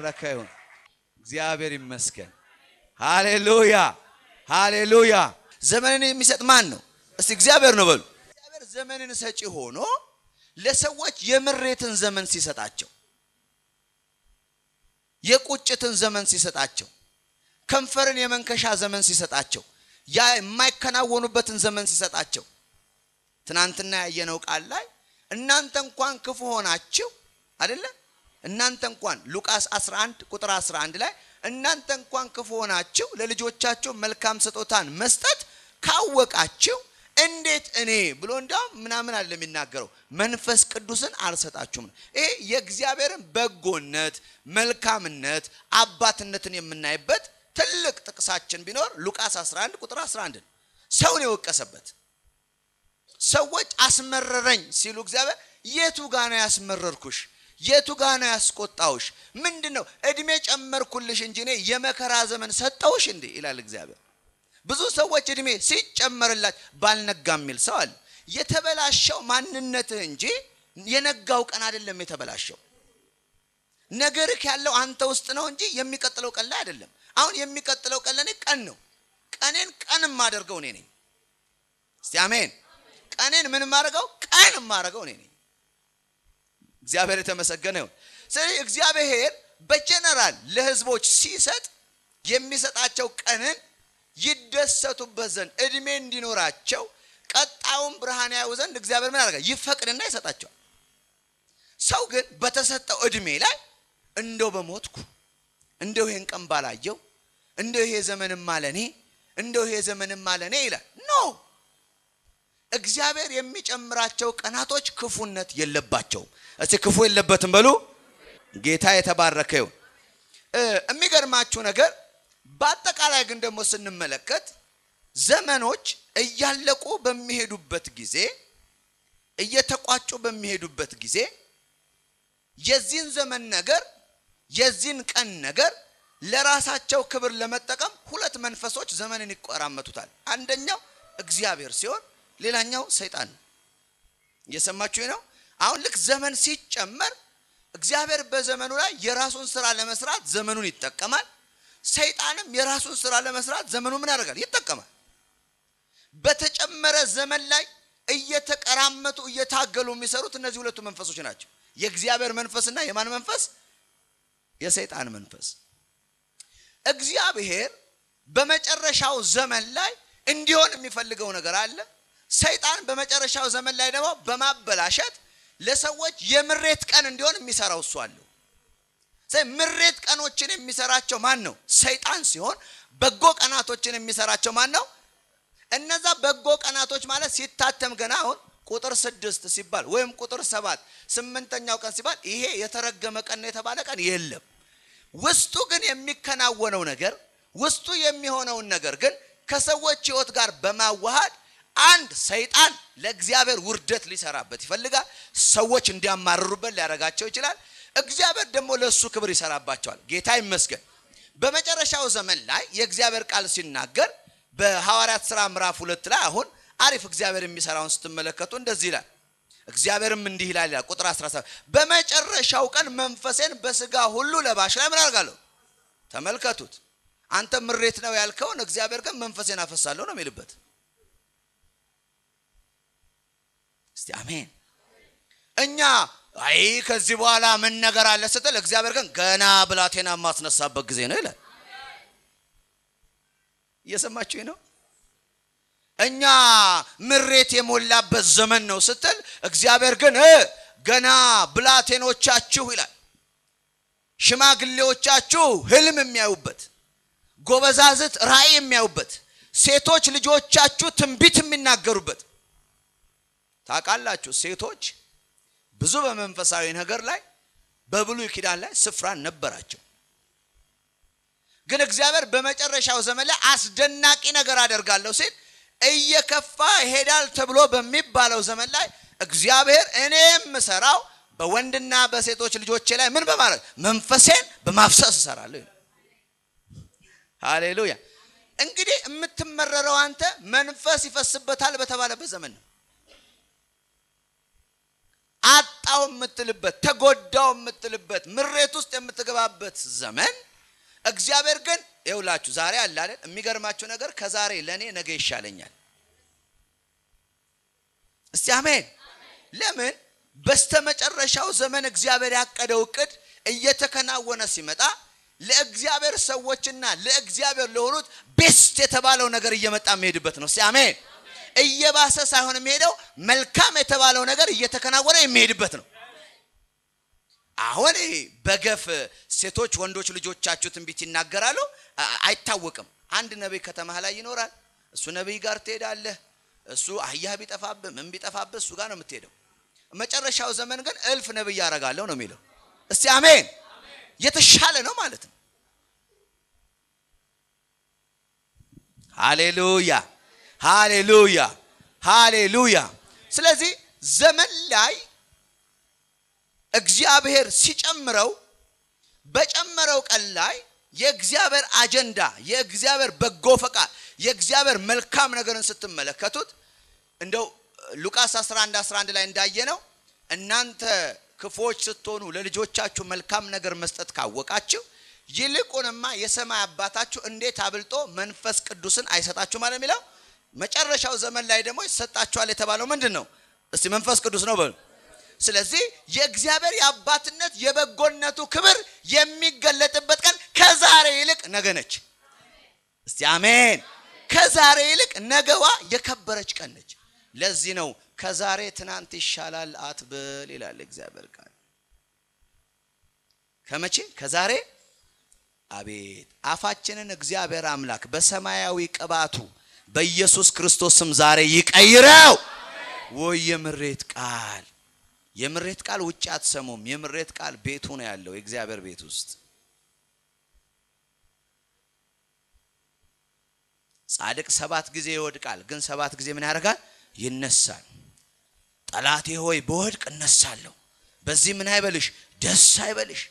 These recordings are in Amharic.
የተባረከ ይሁን። እግዚአብሔር ይመስገን። ሃሌሉያ ሃሌሉያ። ዘመንን የሚሰጥ ማን ነው? እስቲ እግዚአብሔር ነው በሉ። እግዚአብሔር ዘመንን ሰጪ ሆኖ ለሰዎች የምሬትን ዘመን ሲሰጣቸው፣ የቁጭትን ዘመን ሲሰጣቸው፣ ከንፈርን የመንከሻ ዘመን ሲሰጣቸው፣ ያ የማይከናወኑበትን ዘመን ሲሰጣቸው ትናንትና ያየነው ቃል ላይ እናንተ እንኳን ክፉ ሆናችሁ አይደለ? እናንተ እንኳን ሉቃስ 11 ቁጥር 11 ላይ እናንተ እንኳን ክፉ ሆናችሁ ለልጆቻችሁ መልካም ስጦታን መስጠት ካወቃችሁ እንዴት እኔ ብሎ እንዲያውም ምናምን አለ የሚናገረው መንፈስ ቅዱስን አልሰጣችሁም። ይሄ የእግዚአብሔርን በጎነት፣ መልካምነት፣ አባትነትን የምናይበት ትልቅ ጥቅሳችን ቢኖር ሉቃስ 11 ቁጥር 11 ሰውን የወቀሰበት ሰዎች አስመረረኝ ሲሉ እግዚአብሔር የቱ ጋ ነው ያስመረርኩሽ? የቱ ጋ ነው ያስቆጣውሽ? ምንድን ነው እድሜ ጨመርኩልሽ እንጂ እኔ የመከራ ዘመን ሰጠውሽ እንዴ ይላል እግዚአብሔር። ብዙ ሰዎች እድሜ ሲጨመርላች ባልነጋ የሚል ሰው አለ። የተበላሸው ማንነትህ እንጂ የነጋው ቀን አይደለም የተበላሸው። ነገርህ ያለው አንተ ውስጥ ነው እንጂ የሚቀጥለው ቀን ላይ አይደለም። አሁን የሚቀጥለው ቀን ለእኔ ቀን ነው። ቀኔን ቀን የማደርገው እኔ ነኝ። እስቲ አሜን። ቀኔን ምን የማደርገው ቀን የማደርገው እኔ ነኝ። እግዚአብሔር የተመሰገነ ይሁን። ስለዚህ እግዚአብሔር በጀነራል ለህዝቦች ሲሰጥ የሚሰጣቸው ቀንን ይደሰቱበት ዘንድ እድሜ እንዲኖራቸው ቀጣዩን ብርሃን ያዩ ዘንድ እግዚአብሔር ምን ያደርጋል? ይፈቅድና ይሰጣቸዋል። ሰው ግን በተሰጠው እድሜ ላይ እንደው በሞትኩ እንደው ይሄን ቀን ባላየው እንደው ይሄ ዘመንም አለኔ እንደው ይሄ ዘመንም አለኔ ይላል። ኖ እግዚአብሔር የሚጨምራቸው ቀናቶች ክፉነት የለባቸውም። እስቲ ክፉ የለበትም በሉ። ጌታ የተባረከ ይሁን። የሚገርማችሁ ነገር በአጠቃላይ ግን ደግሞ ስንመለከት ዘመኖች እያለቁ በሚሄዱበት ጊዜ እየተቋጩ በሚሄዱበት ጊዜ የዚህን ዘመን ነገር የዚህን ቀን ነገር ለራሳቸው ክብር ለመጠቀም ሁለት መንፈሶች ዘመንን ይቆራመቱታል። አንደኛው እግዚአብሔር ሲሆን ሌላኛው ሰይጣን ነው። እየሰማችሁ ነው። አሁን ልክ ዘመን ሲጨመር እግዚአብሔር በዘመኑ ላይ የራሱን ስራ ለመስራት ዘመኑን ይጠቀማል። ሰይጣንም የራሱን ስራ ለመስራት ዘመኑ ምን ያደርጋል? ይጠቀማል። በተጨመረ ዘመን ላይ እየተቀራመቱ እየታገሉ የሚሰሩት እነዚህ ሁለቱ መንፈሶች ናቸው። የእግዚአብሔር መንፈስና የማን መንፈስ? የሰይጣን መንፈስ። እግዚአብሔር በመጨረሻው ዘመን ላይ እንዲሆን የሚፈልገው ነገር አለ። ሰይጣን በመጨረሻው ዘመን ላይ ደግሞ በማበላሸት ለሰዎች የምሬት ቀን እንዲሆን የሚሰራው እሱ አለው። ምሬት ቀኖችን የሚሰራቸው ማን ነው? ሰይጣን ሲሆን በጎ ቀናቶችን የሚሰራቸው ማን ነው? እነዛ በጎ ቀናቶች ማለት ሲታተም ገና አሁን ቁጥር ስድስት ሲባል ወይም ቁጥር ሰባት ስምንተኛው ቀን ሲባል ይሄ የተረገመ ቀን የተባለ ቀን የለም። ውስጡ ግን የሚከናወነው ነገር ውስጡ የሚሆነውን ነገር ግን ከሰዎች ሕይወት ጋር በማዋሃድ አንድ ሰይጣን ለእግዚአብሔር ውርደት ሊሰራበት ይፈልጋል። ሰዎች እንዲያማርሩበት ሊያደርጋቸው ይችላል። እግዚአብሔር ደግሞ ለእሱ ክብር ይሰራባቸዋል። ጌታ ይመስገን። በመጨረሻው ዘመን ላይ የእግዚአብሔር ቃል ሲናገር በሐዋርያት ሥራ ምዕራፍ ሁለት ላይ አሁን አሪፍ እግዚአብሔር የሚሰራውን ስትመለከቱ እንደዚህ ይላል። እግዚአብሔርም እንዲህ ይላል ይላል ቁጥር 17 በመጨረሻው ቀን መንፈሴን በስጋ ሁሉ ለባሽ ላይ ምን አደርጋለሁ? ተመልከቱት። አንተ ምሬት ነው ያልከውን እግዚአብሔር ግን መንፈሴን አፈሳለሁ ነው የሚልበት። እስቲ አሜን። እኛ አይ ከዚህ በኋላ ምን ነገር አለ ስትል እግዚአብሔር ግን ገና ብላቴና የማስነሳበት ጊዜ ነው ይላል። እየሰማችሁኝ ነው? እኛ ምሬት የሞላበት ዘመን ነው ስትል እግዚአብሔር ግን ገና ብላቴኖቻችሁ ይላል፣ ሽማግሌዎቻችሁ ህልም የሚያዩበት፣ ጎበዛዝት ራእይ የሚያዩበት፣ ሴቶች ልጆቻችሁ ትንቢት የሚናገሩበት። ታውቃላችሁ ሴቶች ብዙ በመንፈሳዊ ነገር ላይ በብሉይ ኪዳን ላይ ስፍራ ነበራቸው። ግን እግዚአብሔር በመጨረሻው ዘመን ላይ አስደናቂ ነገር አደርጋለሁ ሲል እየከፋ ይሄዳል ተብሎ በሚባለው ዘመን ላይ እግዚአብሔር እኔ የምሰራው በወንድና በሴቶች ልጆቼ ላይ ምን በማድረግ መንፈሴን በማፍሰስ እሰራለሁ። ሃሌሉያ። እንግዲህ የምትመረረው አንተ መንፈስ ይፈስበታል በተባለበት ዘመን ነው። አጣው ተጠቃው የምትልበት ተጎዳው የምትልበት ምሬት ውስጥ የምትገባበት ዘመን እግዚአብሔር ግን ይውላችሁ ዛሬ አለ አይደል የሚገርማችሁ ነገር ከዛሬ ለእኔ ነገ ይሻለኛል እስቲ አሜን ለምን በስተመጨረሻው ዘመን እግዚአብሔር ያቀደው እቅድ እየተከናወነ ሲመጣ ለእግዚአብሔር ሰዎችና ለእግዚአብሔር ለሆኑት ቤስት የተባለው ነገር እየመጣ የሚሄድበት ነው እስቲ አሜን እየባሰ ሳይሆን የሚሄደው መልካም የተባለው ነገር እየተከናወነ የሚሄድበት ነው አሁን በገፍ ሴቶች ወንዶች ልጆቻችሁ ትንቢት ይናገራሉ አይታወቅም አንድ ነቢይ ከተማ ላይ ይኖራል እሱ ነቢይ ጋር ትሄዳለህ እሱ አህያህ ቢጠፋብህ ምን ቢጠፋብህ እሱ ጋር ነው የምትሄደው መጨረሻው ዘመን ግን እልፍ ነቢይ ያደርጋለሁ ነው የሚለው እስቲ አሜን የተሻለ ነው ማለት ነው ሃሌሉያ ሃሌሉያ ሃሌሉያ ስለዚህ ዘመን ላይ እግዚአብሔር ሲጨምረው በጨመረው ቀን ላይ የእግዚአብሔር አጀንዳ የእግዚአብሔር በጎ ፈቃድ የእግዚአብሔር መልካም ነገርን ስትመለከቱት እንደው ሉቃስ 11 11 ላይ እንዳየነው እናንተ ክፎች ስትሆኑ ለልጆቻችሁ መልካም ነገር መስጠት ካወቃችሁ ይልቁንማ የሰማይ አባታችሁ እንዴት አብልጦ መንፈስ ቅዱስን አይሰጣችሁ ማለት የሚለው መጨረሻው ዘመን ላይ ደግሞ ይሰጣችኋል የተባለው ምንድን ነው እስቲ መንፈስ ቅዱስ ነው በሉ ስለዚህ የእግዚአብሔር የአባትነት የበጎነቱ ክብር የሚገለጥበት ቀን ከዛሬ ይልቅ ነገ ነች እስቲ አሜን ከዛሬ ይልቅ ነገዋ የከበረች ቀን ነች ለዚህ ነው ከዛሬ ትናንት ይሻላል አትበል ይላል እግዚአብሔር ቃል ከመቼ ከዛሬ አቤት አፋችንን እግዚአብሔር አምላክ በሰማያዊ ቅባቱ በኢየሱስ ክርስቶስም ዛሬ ይቀይረው ወይ የምሬት ቃል የምሬት ቃል ውጭ አትሰሙም የምሬት ቃል ቤቱ ነው ያለው የእግዚአብሔር ቤት ውስጥ ጻድቅ ሰባት ጊዜ ይወድቃል ግን ሰባት ጊዜ ምን ያደርጋል ይነሳል ጠላቴ ሆይ በወድቅ እነሳለሁ በዚህ ምን አይበልሽ ደስ አይበልሽ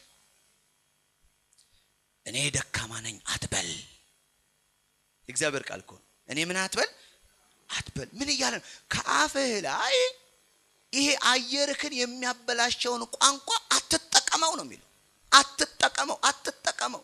እኔ ደካማ ነኝ አትበል እግዚአብሔር ቃል እኮ እኔ ምን አትበል አትበል ምን እያለ ነው ከአፍህ ላይ ይሄ አየርክን የሚያበላሸውን ቋንቋ አትጠቀመው ነው የሚለው አትጠቀመው አትጠቀመው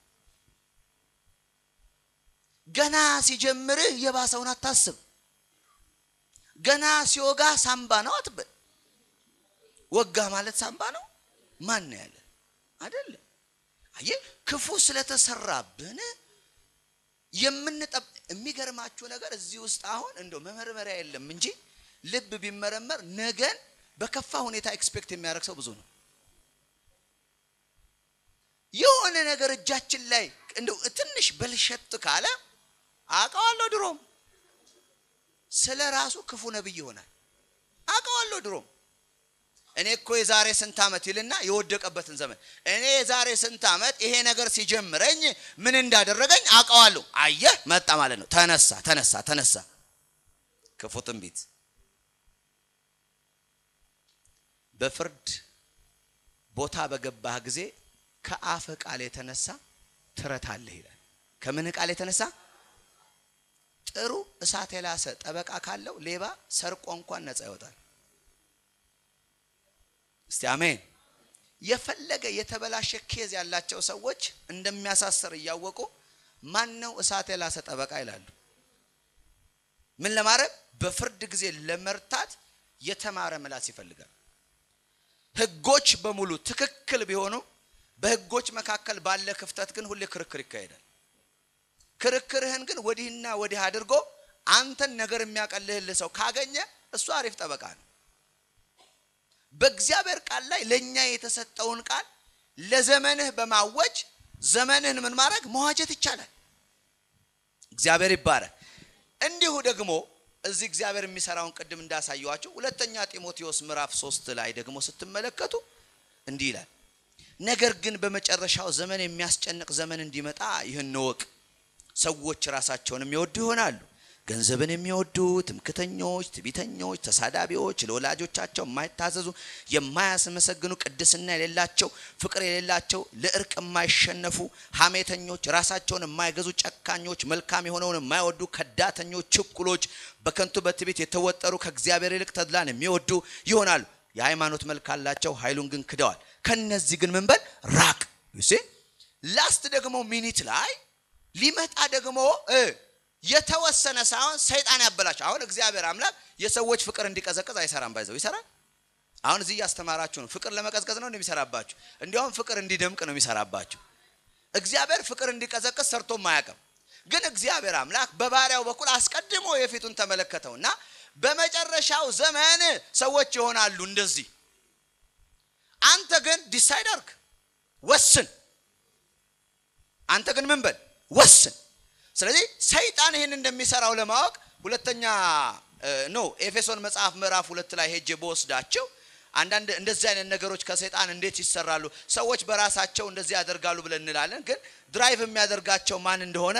ገና ሲጀምርህ የባሰውን አታስብ ገና ሲወጋ ሳምባ ነው አትበል ወጋ ማለት ሳምባ ነው ማን ያለ አይደለም አየ ክፉ ስለተሰራብን የምንጠብ የሚገርማችሁ ነገር እዚህ ውስጥ አሁን እንደው መመርመሪያ የለም እንጂ ልብ ቢመረመር ነገን በከፋ ሁኔታ ኤክስፔክት የሚያደርግ ሰው ብዙ ነው የሆነ ነገር እጃችን ላይ እንደው ትንሽ በልሸት ካለ አውቀዋለሁ ድሮም ስለ ራሱ ክፉ ነብይ ይሆናል አውቀዋለሁ ድሮም እኔ እኮ የዛሬ ስንት ዓመት ይልና የወደቀበትን ዘመን እኔ የዛሬ ስንት ዓመት ይሄ ነገር ሲጀምረኝ ምን እንዳደረገኝ አውቀዋለሁ አየህ መጣ ማለት ነው ተነሳ ተነሳ ተነሳ ክፉ ትንቢት በፍርድ ቦታ በገባህ ጊዜ ከአፍ ቃል የተነሳ ትረታለህ ይላል ከምን ቃል የተነሳ ጥሩ እሳት የላሰ ጠበቃ ካለው ሌባ ሰርቆ እንኳን ነፃ ይወጣል እስቲ አሜን የፈለገ የተበላሸ ኬዝ ያላቸው ሰዎች እንደሚያሳስር እያወቁ ማን ነው እሳት የላሰ ጠበቃ ይላሉ ምን ለማድረግ በፍርድ ጊዜ ለመርታት የተማረ ምላስ ይፈልጋል ህጎች በሙሉ ትክክል ቢሆኑ በህጎች መካከል ባለ ክፍተት ግን ሁሌ ክርክር ይካሄዳል ክርክርህን ግን ወዲህና ወዲህ አድርጎ አንተን ነገር የሚያቀልህልህ ሰው ካገኘ እሱ አሪፍ ጠበቃ ነው በእግዚአብሔር ቃል ላይ ለእኛ የተሰጠውን ቃል ለዘመንህ በማወጅ ዘመንህን ምን ማድረግ መዋጀት ይቻላል እግዚአብሔር ይባረክ እንዲሁ ደግሞ እዚህ እግዚአብሔር የሚሰራውን ቅድም እንዳሳየዋቸው ሁለተኛ ጢሞቴዎስ ምዕራፍ ሶስት ላይ ደግሞ ስትመለከቱ እንዲህ ይላል ነገር ግን በመጨረሻው ዘመን የሚያስጨንቅ ዘመን እንዲመጣ ይህን ወቅ ሰዎች ራሳቸውን የሚወዱ ይሆናሉ ገንዘብን የሚወዱ ትምክተኞች ትቢተኞች ተሳዳቢዎች ለወላጆቻቸው የማይታዘዙ የማያስመሰግኑ ቅድስና የሌላቸው ፍቅር የሌላቸው ለእርቅ የማይሸነፉ ሀሜተኞች ራሳቸውን የማይገዙ ጨካኞች መልካም የሆነውን የማይወዱ ከዳተኞች ችኩሎች በከንቱ በትቤት የተወጠሩ ከእግዚአብሔር ይልቅ ተድላን የሚወዱ ይሆናሉ የሃይማኖት መልክ አላቸው፣ ኃይሉን ግን ክደዋል። ከነዚህ ግን ምን በል ራቅ። ዩሲ ላስት ደግሞ ሚኒት ላይ ሊመጣ ደግሞ እ የተወሰነ ሳይሆን ሰይጣን ያበላቸው። አሁን እግዚአብሔር አምላክ የሰዎች ፍቅር እንዲቀዘቅዝ አይሰራም። ባይዘው ይሰራል። አሁን እዚህ እያስተማራችሁ ነው። ፍቅር ለመቀዝቀዝ ነው እንደሚሰራባችሁ፣ እንዲያውም ፍቅር እንዲደምቅ ነው የሚሰራባችሁ። እግዚአብሔር ፍቅር እንዲቀዘቅዝ ሰርቶም አያውቅም። ግን እግዚአብሔር አምላክ በባሪያው በኩል አስቀድሞ የፊቱን ተመለከተውና በመጨረሻው ዘመን ሰዎች ይሆናሉ እንደዚህ። አንተ ግን ዲሳይድ አርግ፣ ወስን። አንተ ግን ምን በል ወስን። ስለዚህ ሰይጣን ይህን እንደሚሰራው ለማወቅ ሁለተኛ ኖ ኤፌሶን መጽሐፍ ምዕራፍ ሁለት ላይ ሄጄ በወስዳቸው አንዳንድ እንደዚህ አይነት ነገሮች ከሰይጣን እንዴት ይሰራሉ፣ ሰዎች በራሳቸው እንደዚህ ያደርጋሉ ብለን እንላለን። ግን ድራይቭ የሚያደርጋቸው ማን እንደሆነ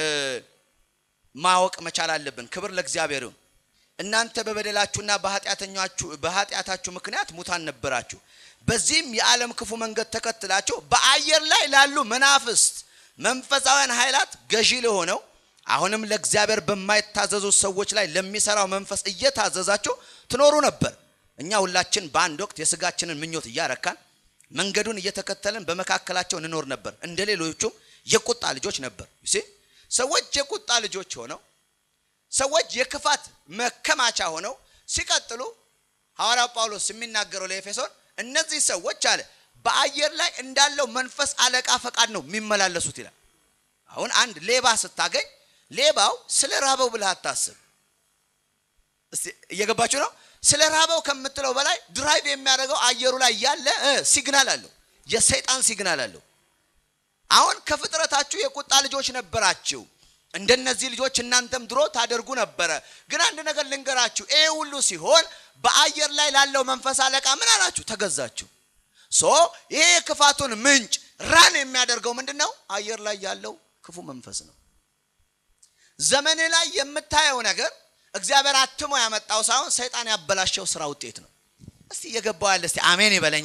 ማወቅ መቻል አለብን። ክብር ለእግዚአብሔር ይሁን። እናንተ በበደላችሁና በኃጢአታችሁ ምክንያት ሙታን ነበራችሁ። በዚህም የዓለም ክፉ መንገድ ተከትላችሁ በአየር ላይ ላሉ መናፍስት መንፈሳውያን ኃይላት ገዢ ለሆነው አሁንም ለእግዚአብሔር በማይታዘዙ ሰዎች ላይ ለሚሰራው መንፈስ እየታዘዛችሁ ትኖሩ ነበር። እኛ ሁላችን በአንድ ወቅት የስጋችንን ምኞት እያረካን መንገዱን እየተከተልን በመካከላቸው እንኖር ነበር። እንደ ሌሎቹም የቁጣ ልጆች ነበር። ሰዎች የቁጣ ልጆች ሆነው ሰዎች የክፋት መከማቻ ሆነው ሲቀጥሉ ሐዋርያው ጳውሎስ የሚናገረው ለኤፌሶን እነዚህ ሰዎች አለ በአየር ላይ እንዳለው መንፈስ አለቃ ፈቃድ ነው የሚመላለሱት ይላል። አሁን አንድ ሌባ ስታገኝ ሌባው ስለ ራበው ብለህ አታስብ። እስቲ እየገባችሁ ነው? ስለ ራበው ከምትለው በላይ ድራይቭ የሚያደርገው አየሩ ላይ ያለ ሲግናል አለው፣ የሰይጣን ሲግናል አለው። አሁን ከፍጥረታችሁ የቁጣ ልጆች ነበራችሁ። እንደነዚህ ልጆች እናንተም ድሮ ታደርጉ ነበረ። ግን አንድ ነገር ልንገራችሁ፣ ይሄ ሁሉ ሲሆን በአየር ላይ ላለው መንፈስ አለቃ ምን አላችሁ? ተገዛችሁ። ሶ ይሄ የክፋቱን ምንጭ ራን የሚያደርገው ምንድን ነው? አየር ላይ ያለው ክፉ መንፈስ ነው። ዘመን ላይ የምታየው ነገር እግዚአብሔር አትሞ ያመጣው ሳይሆን ሰይጣን ያበላሸው ስራ ውጤት ነው። እስቲ እየገባው ያለ እስቲ አሜን ይበለኛ።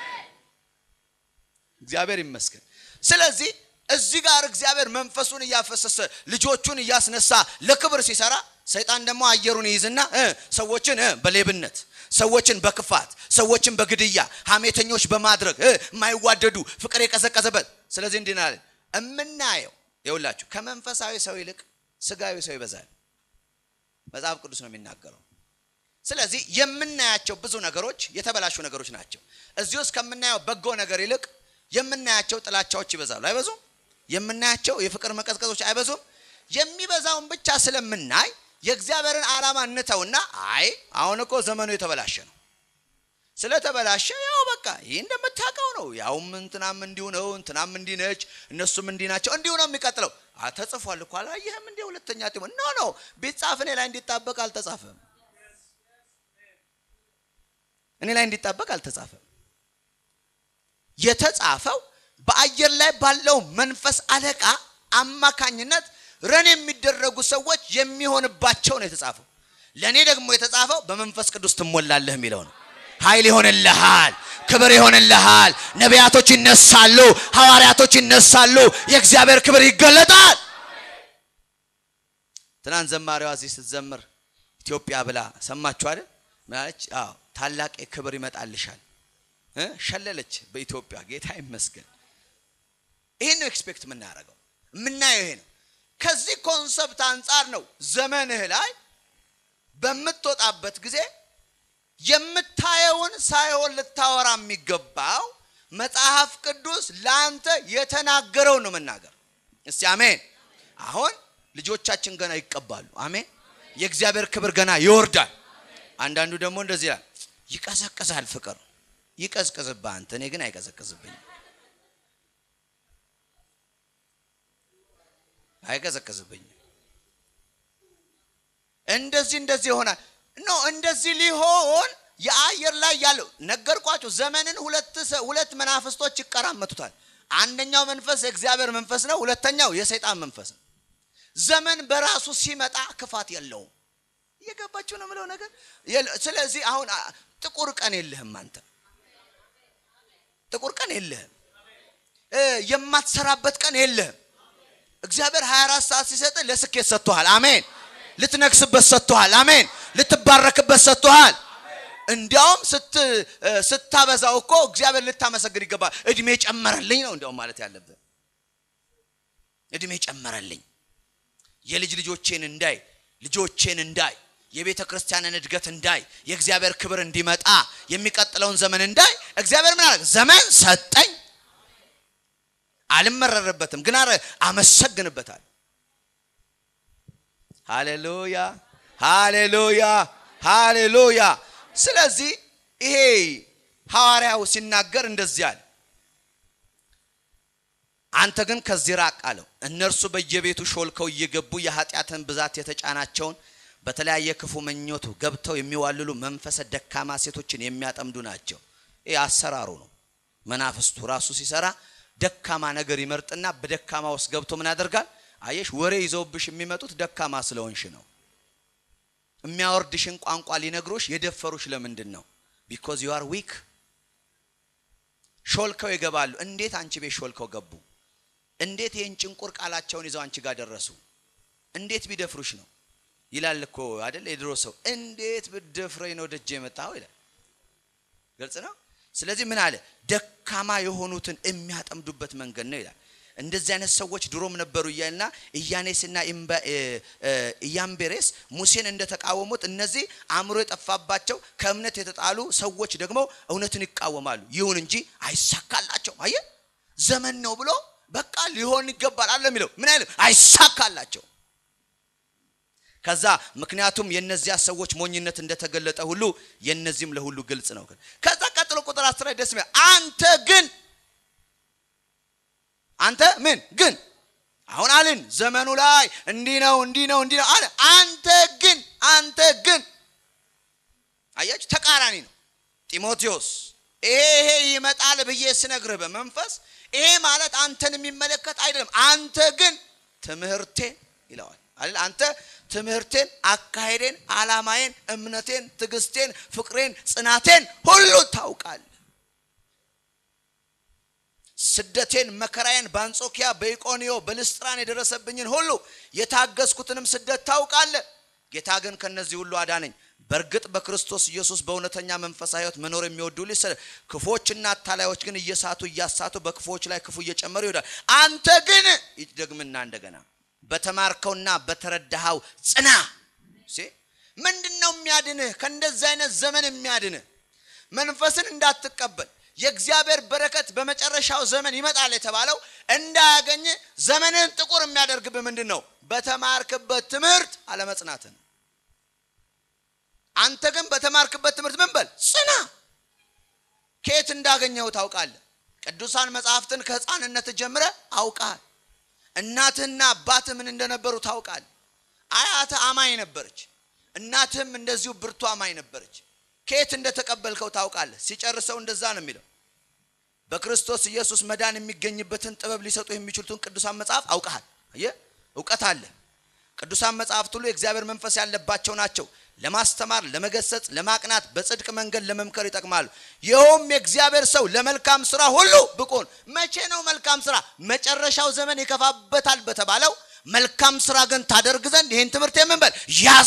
እግዚአብሔር ይመስገን። ስለዚህ እዚህ ጋር እግዚአብሔር መንፈሱን እያፈሰሰ ልጆቹን እያስነሳ ለክብር ሲሰራ፣ ሰይጣን ደግሞ አየሩን ይይዝና ሰዎችን በሌብነት ሰዎችን በክፋት ሰዎችን በግድያ ሐሜተኞች በማድረግ የማይዋደዱ ፍቅር የቀዘቀዘበት ስለዚህ እንዲህ ናለን እምናየው ይውላችሁ ከመንፈሳዊ ሰው ይልቅ ስጋዊ ሰው ይበዛል። መጽሐፍ ቅዱስ ነው የሚናገረው። ስለዚህ የምናያቸው ብዙ ነገሮች የተበላሹ ነገሮች ናቸው። እዚህ ውስጥ ከምናየው በጎ ነገር ይልቅ የምናያቸው ጥላቻዎች ይበዛሉ። አይበዙም? የምናያቸው የፍቅር መቀዝቀዞች አይበዙም? የሚበዛውን ብቻ ስለምናይ የእግዚአብሔርን ዓላማ እንተውና አይ አሁን እኮ ዘመኑ የተበላሸ ነው። ስለተበላሸ ያው በቃ ይህ እንደምታውቀው ነው። ያውም እንትናም እንዲሁ ነው፣ እንትናም እንዲህ ነች፣ እነሱም እንዲህ ናቸው፣ እንዲሁ ነው የሚቀጥለው። ተጽፏል እኮ አላየህም? እንዲህ ሁለተኛ ጢሞ ኖ ኖ ቢጻፍ እኔ ላይ እንዲጣበቅ አልተጻፈም። እኔ ላይ እንዲጣበቅ አልተጻፈም። የተጻፈው በአየር ላይ ባለው መንፈስ አለቃ አማካኝነት ረን የሚደረጉ ሰዎች የሚሆንባቸው ነው የተጻፈው። ለእኔ ደግሞ የተጻፈው በመንፈስ ቅዱስ ትሞላለህ የሚለው ነው። ኃይል ይሆንልሃል፣ ክብር ይሆንልሃል። ነቢያቶች ይነሳሉ፣ ሐዋርያቶች ይነሳሉ፣ የእግዚአብሔር ክብር ይገለጣል። ትናንት ዘማሪዋ እዚህ ስትዘምር ኢትዮጵያ ብላ ሰማችሁ አይደል? ምናለች? አዎ ታላቅ ክብር ይመጣልሻል ሸለለች። በኢትዮጵያ ጌታ ይመስገን። ይህን ነው ኤክስፔክት የምናደርገው የምናየው ይሄ ነው። ከዚህ ኮንሰፕት አንጻር ነው ዘመንህ ላይ በምትወጣበት ጊዜ የምታየውን ሳይሆን ልታወራ የሚገባው መጽሐፍ ቅዱስ ለአንተ የተናገረውን ነው መናገር። እስቲ አሜን። አሁን ልጆቻችን ገና ይቀባሉ። አሜን። የእግዚአብሔር ክብር ገና ይወርዳል። አንዳንዱ ደግሞ እንደዚህ ይላል፣ ይቀዘቅዛል ፍቅር ይቀዝቅዝብህ አንተ፣ እኔ ግን አይቀዘቅዝብኝም። አይቀዘቅዝብኝም። እንደዚህ እንደዚህ ይሆናል። ኖ እንደዚህ ሊሆን የአየር ላይ ያለው ነገርኳቸው። ዘመንን ሁለት ሁለት መናፍስቶች ይቀራመቱታል። አንደኛው መንፈስ የእግዚአብሔር መንፈስ ነው። ሁለተኛው የሰይጣን መንፈስ ነው። ዘመን በራሱ ሲመጣ ክፋት የለውም። እየገባችሁ ነው የምለው ነገር። ስለዚህ አሁን ጥቁር ቀን የለህም አንተ ጥቁር ቀን የለህም። የማትሰራበት ቀን የለህም። እግዚአብሔር 24 ሰዓት ሲሰጥ ለስኬት ሰጥቶሃል። አሜን። ልትነግስበት ሰጥቶሃል። አሜን። ልትባረክበት ሰጥቶሃል። እንዲያውም ስታበዛው እኮ እግዚአብሔር ልታመሰግን ይገባል። እድሜ ጨመረልኝ ነው እንዲያውም ማለት ያለብህ። እድሜ ጨመረልኝ የልጅ ልጆቼን እንዳይ ልጆቼን እንዳይ የቤተ ክርስቲያንን እድገት እንዳይ የእግዚአብሔር ክብር እንዲመጣ የሚቀጥለውን ዘመን እንዳይ እግዚአብሔር ምን አለ? ዘመን ሰጠኝ። አልመረርበትም፣ ግን አረ አመሰግንበታል። ሃሌሉያ ሃሌሉያ ሃሌሉያ። ስለዚህ ይሄ ሐዋርያው ሲናገር እንደዚህ አለ፣ አንተ ግን ከዚህ ራቅ አለው። እነርሱ በየቤቱ ሾልከው እየገቡ የኃጢአትን ብዛት የተጫናቸውን በተለያየ ክፉ ምኞቱ ገብተው የሚዋልሉ መንፈሰ ደካማ ሴቶችን የሚያጠምዱ ናቸው። ይህ አሰራሩ ነው። መናፍስቱ ራሱ ሲሰራ ደካማ ነገር ይመርጥና በደካማ ውስጥ ገብቶ ምን ያደርጋል? አየሽ፣ ወሬ ይዘውብሽ የሚመጡት ደካማ ስለሆንሽ ነው። የሚያወርድሽን ቋንቋ ሊነግሮሽ የደፈሩሽ ለምንድን ነው? ቢኮዝ ዩ አር ዊክ። ሾልከው ይገባሉ። እንዴት አንቺ ቤት ሾልከው ገቡ? እንዴት ይህን ጭንቁር ቃላቸውን ይዘው አንቺ ጋር ደረሱ? እንዴት ቢደፍሩሽ ነው ይላል እኮ አይደል? የድሮ ሰው እንዴት ብደፍረኝ ነው ደጅ የመጣው ይላል። ግልጽ ነው። ስለዚህ ምን አለ? ደካማ የሆኑትን የሚያጠምዱበት መንገድ ነው ይላል። እንደዚህ አይነት ሰዎች ድሮም ነበሩ እያልና ኢያኔስና ኢያምቤሬስ ሙሴን እንደተቃወሙት እነዚህ አእምሮ የጠፋባቸው ከእምነት የተጣሉ ሰዎች ደግሞ እውነትን ይቃወማሉ። ይሁን እንጂ አይሳካላቸውም። አየ ዘመን ነው ብሎ በቃ ሊሆን ይገባል አለ የሚለው ምን አይልም፣ አይሳካላቸው ከዛ ምክንያቱም የነዚያ ሰዎች ሞኝነት እንደተገለጠ ሁሉ የነዚህም ለሁሉ ግልጽ ነው። ከዛ ቀጥሎ ቁጥር አስራ ደስ የሚል አንተ ግን አንተ ምን ግን አሁን አልን ዘመኑ ላይ እንዲህ ነው እንዲህ ነው እንዲህ ነው አለ። አንተ ግን አንተ ግን አያችሁ፣ ተቃራኒ ነው። ጢሞቴዎስ ይሄ ይሄ ይመጣል ብዬ ስነግርህ በመንፈስ ይሄ ማለት አንተን የሚመለከት አይደለም። አንተ ግን ትምህርቴን ይለዋል አይደል? አንተ ትምህርቴን፣ አካሄዴን፣ ዓላማዬን፣ እምነቴን፣ ትዕግስቴን፣ ፍቅሬን፣ ጽናቴን ሁሉ ታውቃለህ። ስደቴን፣ መከራዬን በአንጾኪያ በኢቆንዮ በልስጥራን የደረሰብኝን ሁሉ የታገስኩትንም ስደት ታውቃለህ። ጌታ ግን ከነዚህ ሁሉ አዳነኝ። በእርግጥ በክርስቶስ ኢየሱስ በእውነተኛ መንፈሳዊ ሕይወት መኖር የሚወዱ ልጅ ክፎችና አታላዮች ግን እየሳቱ እያሳቱ በክፎች ላይ ክፉ እየጨመሩ ይሄዳል። አንተ ግን ይደግምና እንደገና በተማርከውና በተረዳኸው ጽና። ምንድን ነው የሚያድንህ? ከእንደዚህ አይነት ዘመን የሚያድንህ መንፈስን እንዳትቀበል የእግዚአብሔር በረከት በመጨረሻው ዘመን ይመጣል የተባለው እንዳያገኝ ዘመንን ጥቁር የሚያደርግብህ ምንድን ነው? በተማርክበት ትምህርት አለመጽናትን። አንተ ግን በተማርክበት ትምህርት ምን በል ጽና። ከየት እንዳገኘው ታውቃለህ። ቅዱሳን መጽሐፍትን ከሕፃንነት ጀምረ አውቃል። እናትህና አባትህ ምን እንደነበሩ ታውቃል። አያትህ አማኝ ነበረች፣ እናትህም እንደዚሁ ብርቱ አማኝ ነበረች። ከየት እንደተቀበልከው ታውቃለህ። ሲጨርሰው እንደዛ ነው የሚለው። በክርስቶስ ኢየሱስ መዳን የሚገኝበትን ጥበብ ሊሰጡ የሚችሉትን ቅዱሳን መጽሐፍ አውቀሃል። አየህ፣ እውቀት አለ። ቅዱሳን መጽሐፍት ሁሉ የእግዚአብሔር መንፈስ ያለባቸው ናቸው። ለማስተማር፣ ለመገሰጽ፣ ለማቅናት፣ በጽድቅ መንገድ ለመምከር ይጠቅማሉ። ይኸውም የእግዚአብሔር ሰው ለመልካም ስራ ሁሉ ብቁን። መቼ ነው መልካም ስራ? መጨረሻው ዘመን ይከፋበታል በተባለው መልካም ስራ ግን ታደርግ ዘንድ ይህን ትምህርት የምንበል ያዝ።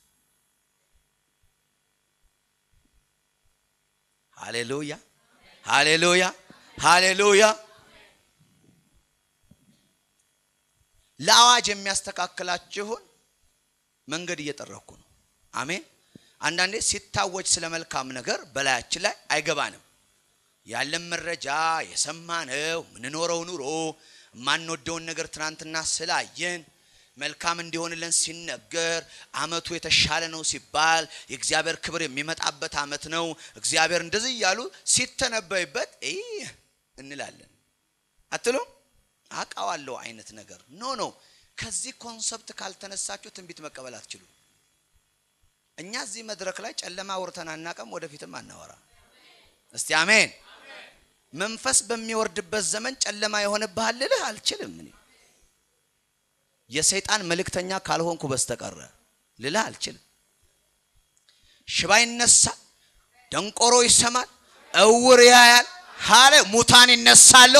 ሃሌሉያ፣ ሃሌሉያ፣ ሃሌሉያ። ለአዋጅ የሚያስተካክላችሁን መንገድ እየጠረኩ ነው። አሜን። አንዳንዴ ሲታወጅ ስለ መልካም ነገር በላያችን ላይ አይገባንም። ያለን መረጃ የሰማነው ምንኖረው ኑሮ የማንወደውን ነገር ትናንትና ስላየን መልካም እንዲሆንልን ሲነገር አመቱ የተሻለ ነው ሲባል የእግዚአብሔር ክብር የሚመጣበት አመት ነው እግዚአብሔር እንደዚህ እያሉ ሲተነበይበት እንላለን። አትሉም? አውቃዋለሁ አይነት ነገር ኖ ኖ። ከዚህ ኮንሰፕት ካልተነሳችሁ ትንቢት መቀበል አትችሉም። እኛ እዚህ መድረክ ላይ ጨለማ አውርተን አናውቅም፣ ወደፊትም አናወራ። እስቲ አሜን። መንፈስ በሚወርድበት ዘመን ጨለማ የሆነብሃል ልልህ አልችልም። እኔ የሰይጣን መልእክተኛ ካልሆንኩ በስተቀረ ልልህ አልችልም። ሽባ ይነሳል፣ ደንቆሮ ይሰማል፣ እውር ያያል፣ ሀለ ሙታን ይነሳሉ።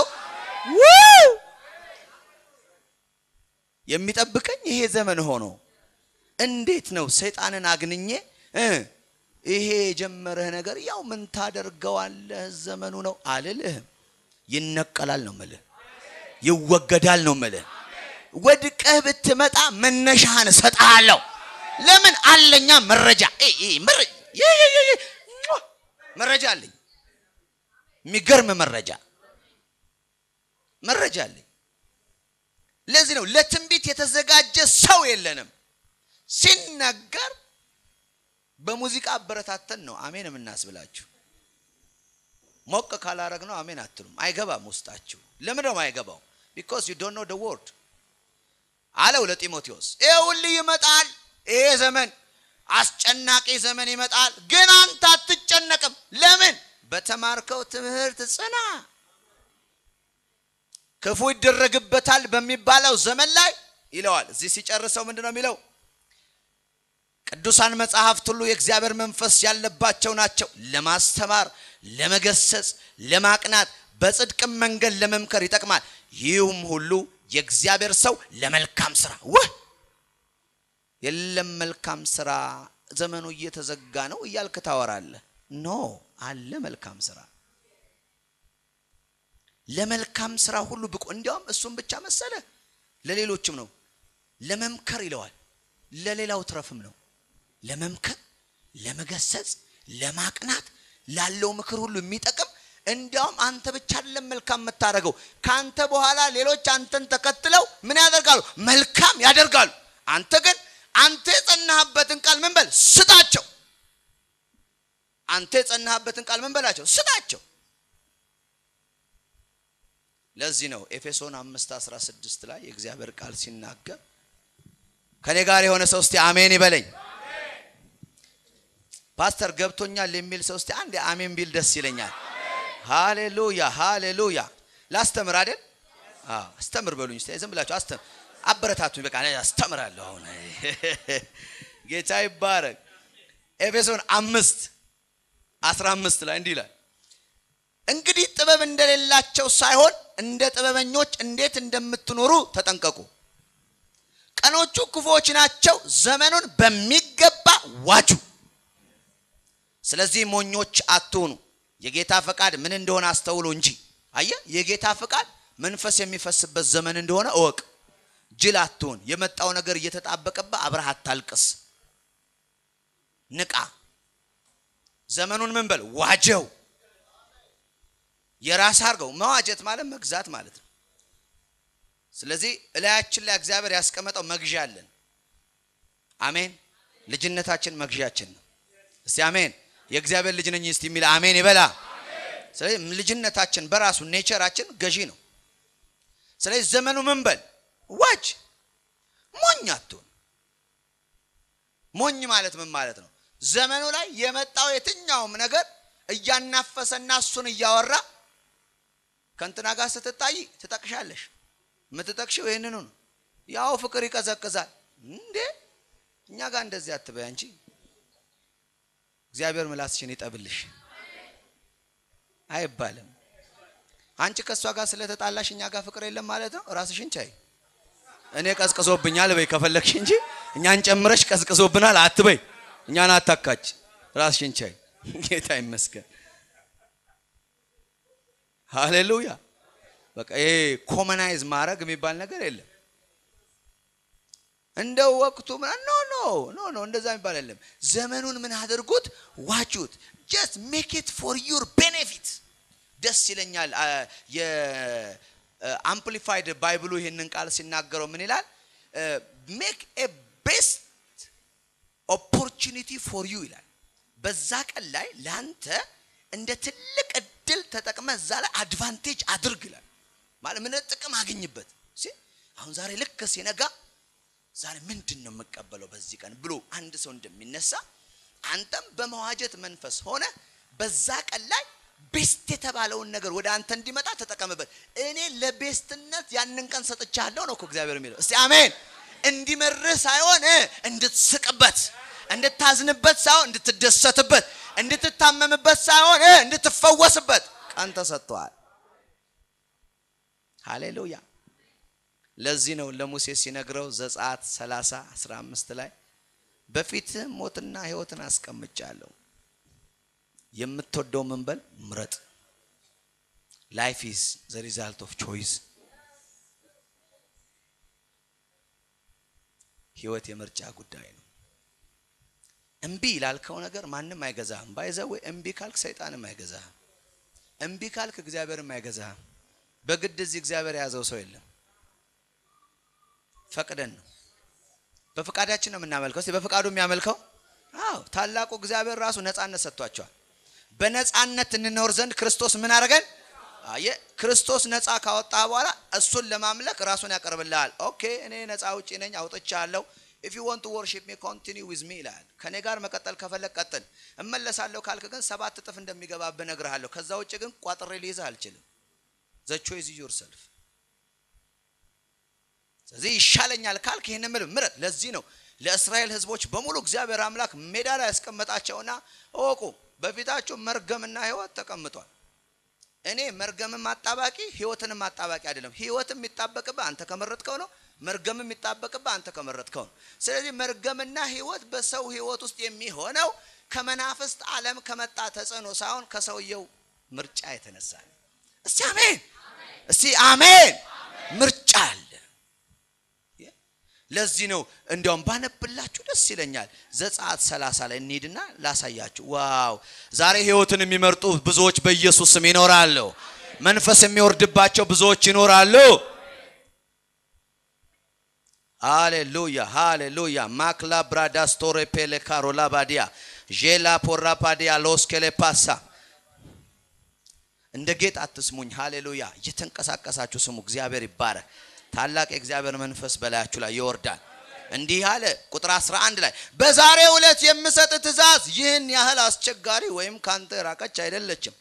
የሚጠብቀኝ ይሄ ዘመን ሆኖ እንዴት ነው ሰይጣንን አግንኜ ይሄ የጀመረህ ነገር ያው ምን ታደርገዋለህ፣ ዘመኑ ነው አልልህም። ይነቀላል ነው ምልህ፣ ይወገዳል ነው ምልህ። ወድቀህ ብትመጣ መነሻህን እሰጥሃለሁ። ለምን አለኛ መረጃ መረጃ አለኝ። የሚገርም መረጃ መረጃ አለኝ። ለዚህ ነው ለትንቢት የተዘጋጀ ሰው የለንም። ሲነገር በሙዚቃ አበረታተን ነው አሜን የምናስብላችሁ። ሞቅ ካላረግ ነው አሜን አትሉም። አይገባም ውስጣችሁ። ለምን ነው አይገባው? ቢኮዝ ዩ ዶንት ኖ ደ ወርድ አለው ለጢሞቴዎስ። ይሄ ሁሉ ይመጣል። ይሄ ዘመን አስጨናቂ ዘመን ይመጣል፣ ግን አንተ አትጨነቅም። ለምን? በተማርከው ትምህርት ጽና። ክፉ ይደረግበታል በሚባለው ዘመን ላይ ይለዋል። እዚህ ሲጨርሰው ምንድን ነው የሚለው? ቅዱሳን መጽሐፍት ሁሉ የእግዚአብሔር መንፈስ ያለባቸው ናቸው፣ ለማስተማር፣ ለመገሰጽ፣ ለማቅናት፣ በጽድቅም መንገድ ለመምከር ይጠቅማል። ይህም ሁሉ የእግዚአብሔር ሰው ለመልካም ስራ ውህ የለም መልካም ስራ ዘመኑ እየተዘጋ ነው እያልክ ታወራለህ። ኖ አለ መልካም ስራ ለመልካም ስራ ሁሉ ብቁ። እንዲያውም እሱም ብቻ መሰለ ለሌሎችም ነው። ለመምከር ይለዋል። ለሌላው ትረፍም ነው። ለመምከር፣ ለመገሰጽ፣ ለማቅናት ላለው ምክር ሁሉ የሚጠቅም እንዲያውም አንተ ብቻ አይደለም መልካም የምታደርገው ከአንተ በኋላ ሌሎች አንተን ተከትለው ምን ያደርጋሉ? መልካም ያደርጋሉ። አንተ ግን አንተ የጸናህበትን ቃል ምን በል ስጣቸው። አንተ የጸናህበትን ቃል ምን በላቸው ስጣቸው። ለዚህ ነው ኤፌሶን 5 16 ላይ የእግዚአብሔር ቃል ሲናገር ከኔ ጋር የሆነ ሰው እስቲ አሜን ይበለኝ። ፓስተር ገብቶኛል የሚል ሰው እስቲ አንድ አሜን ቢል ደስ ይለኛል። ሃሌሉያ ሃሌሉያ። ላስተምር አይደል? አዎ አስተምር በሉኝ እስቲ ዝም ብላችሁ አስተምር አበረታቱኝ። በቃ አስተምራለሁ። አሁን ጌታ ይባረክ። ኤፌሶን አምስት አስራ አምስት ላይ እንዲህ ይላል እንግዲህ ጥበብ እንደሌላቸው ሳይሆን እንደ ጥበበኞች እንዴት እንደምትኖሩ ተጠንቀቁ። ቀኖቹ ክፉዎች ናቸው፣ ዘመኑን በሚገባ ዋጁ። ስለዚህ ሞኞች አትሁኑ፣ የጌታ ፈቃድ ምን እንደሆነ አስተውሉ እንጂ። አየ የጌታ ፈቃድ መንፈስ የሚፈስበት ዘመን እንደሆነ እወቅ። ጅል አትሁን። የመጣው ነገር እየተጣበቀብህ አብረህ አታልቅስ። ንቃ። ዘመኑን ምን በል ዋጀው የራስ አድርገው። መዋጀት ማለት መግዛት ማለት ነው። ስለዚህ እላያችን ላይ እግዚአብሔር ያስቀመጠው መግዣ አለን። አሜን። ልጅነታችን መግዣችን ነው። እስቲ አሜን። የእግዚአብሔር ልጅ ነኝ እስቲ የሚል አሜን ይበላ። ስለዚህ ልጅነታችን በራሱ ኔቸራችን ገዢ ነው። ስለዚህ ዘመኑ ምን በል ዋጅ። ሞኝ አትሁን። ሞኝ ማለት ምን ማለት ነው? ዘመኑ ላይ የመጣው የትኛውም ነገር እያናፈሰና እሱን እያወራ ከእንትና ጋር ስትታይ ትጠቅሻለሽ። የምትጠቅሽው ይህንኑ ነው። ያው ፍቅር ይቀዘቅዛል እንዴ! እኛ ጋር እንደዚህ አትበይ አንቺ። እግዚአብሔር ምላስሽን ይጠብልሽ አይባልም። አንቺ ከእሷ ጋር ስለተጣላሽ እኛ ጋር ፍቅር የለም ማለት ነው። ራስሽን ቻይ። እኔ ቀዝቅዞብኛል በይ ከፈለግሽ እንጂ እኛን ጨምረሽ ቀዝቅዞብናል አትበይ። እኛን አታካች። ራስሽን ቻይ። ጌታ ይመስገን። ሃሌሉያ። በቃ ይሄ ኮመናይዝ ማድረግ የሚባል ነገር የለም። እንደው ወቅቱ ኖ ኖ ኖ ኖ እንደዛ የሚባል የለም። ዘመኑን ምን አድርጉት? ዋጁት። ጀስት ሜክ ኢት ፎር ዩር ቤኔፊት። ደስ ይለኛል። የአምፕሊፋይድ ባይብሉ ይህንን ቃል ሲናገረው ምን ይላል? ሜክ ኤ ቤስት ኦፖርቹኒቲ ፎር ዩ ይላል። በዛ ቀን ላይ ለአንተ እንደ ትልቅ እድል ተጠቅመ እዛ ላይ አድቫንቴጅ አድርግ ይላል። ማለት ምን ጥቅም አገኝበት። አሁን ዛሬ ልክ ሲነጋ ዛሬ ምንድን ነው የምቀበለው በዚህ ቀን ብሎ አንድ ሰው እንደሚነሳ አንተም በመዋጀት መንፈስ ሆነ በዛ ቀን ላይ ቤስት የተባለውን ነገር ወደ አንተ እንዲመጣ ተጠቀምበት። እኔ ለቤስትነት ያንን ቀን ሰጥቻለሁ ነው እኮ እግዚአብሔር የሚለው። እስቲ አሜን። እንዲመርህ ሳይሆን እንድትስቅበት እንድታዝንበት ሳይሆን እንድትደሰትበት፣ እንድትታመምበት ሳይሆን እንድትፈወስበት ቀን ተሰጥቷል። ሃሌሉያ። ለዚህ ነው ለሙሴ ሲነግረው ዘጸአት 30 15 ላይ በፊትህ ሞትና ሕይወትን አስቀምጫለሁ የምትወደው ምን በል ምረጥ። ላይፍ ኢዝ ዘ ሪዛልት ኦፍ ቾይስ። ህይወት የምርጫ ጉዳይ ነው። እምቢ ላልከው ነገር ማንም አይገዛህም። ባይዘው እምቢ ካልክ ሰይጣንም አይገዛህም። እምቢ ካልክ እግዚአብሔርም አይገዛህም። በግድ እዚህ እግዚአብሔር የያዘው ሰው የለም። ፈቅደን ነው በፈቃዳችን ነው የምናመልከው። እስቲ በፈቃዱ የሚያመልከው አዎ፣ ታላቁ እግዚአብሔር ራሱ ነፃነት ሰጥቷቸዋል። በነፃነት እንኖር ዘንድ ክርስቶስ ምን አደረገን? አየ ክርስቶስ ነፃ ካወጣ በኋላ እሱን ለማምለክ ራሱን ያቀርብልሃል። ኦኬ እኔ ነፃ ውጪ ነኝ አውጥቻለሁ። ኢፍ ዩ ዋንት ቱ ወርሺፕ ሚ ኮንቲኒው ዊዝ ሚ ይላል። ከኔ ጋር መቀጠል ከፈለግ ቀጥል። እመለሳለሁ ካልክ ግን ሰባት እጥፍ እንደሚገባብህ እነግርሃለሁ። ከዛ ውጭ ግን ቋጥሬ ሊይዝህ አልችልም። ዘ ቾይስ ኢዝ ዮርሰልፍ። ስለዚህ ይሻለኛል ካልክ ይህን ምል ምረጥ። ለዚህ ነው ለእስራኤል ሕዝቦች በሙሉ እግዚአብሔር አምላክ ሜዳ ላይ ያስቀመጣቸውና እወቁ በፊታችሁ መርገምና ሕይወት ተቀምጧል። እኔ መርገምም አጣባቂ ሕይወትንም አጣባቂ አይደለም። ሕይወትም የሚጣበቅብህ አንተ ከመረጥከው ነው። መርገምም የሚጣበቅብህ አንተ ከመረጥከው ነው። ስለዚህ መርገምና ሕይወት በሰው ሕይወት ውስጥ የሚሆነው ከመናፍስት ዓለም ከመጣ ተጽዕኖ ሳይሆን ከሰውየው ምርጫ የተነሳ ነው። እስቲ አሜን፣ እስቲ አሜን። ምርጫ አለ። ለዚህ ነው እንዲያውም ባነብላችሁ ደስ ይለኛል። ዘጸአት ሰላሳ ላይ እንሂድና ላሳያችሁ። ዋው! ዛሬ ህይወትን የሚመርጡ ብዙዎች በኢየሱስ ስም ይኖራሉ። መንፈስ የሚወርድባቸው ብዙዎች ይኖራሉ። ሃሌሉያ ሃሌሉያ። ማክላ ብራዳስቶሬ ፔሌ ካሮላ ባዲያ ዤላ ፖራ ፓዲያ ሎስኬሌ ፓሳ እንደ ጌጥ አትስሙኝ። ሃሌሉያ። እየተንቀሳቀሳችሁ ስሙ። እግዚአብሔር ይባረክ። ታላቅ የእግዚአብሔር መንፈስ በላያችሁ ላይ ይወርዳል። እንዲህ አለ ቁጥር 11 ላይ በዛሬው ዕለት የምሰጥ ትእዛዝ ይህን ያህል አስቸጋሪ ወይም ካንተ ራቀች አይደለችም፣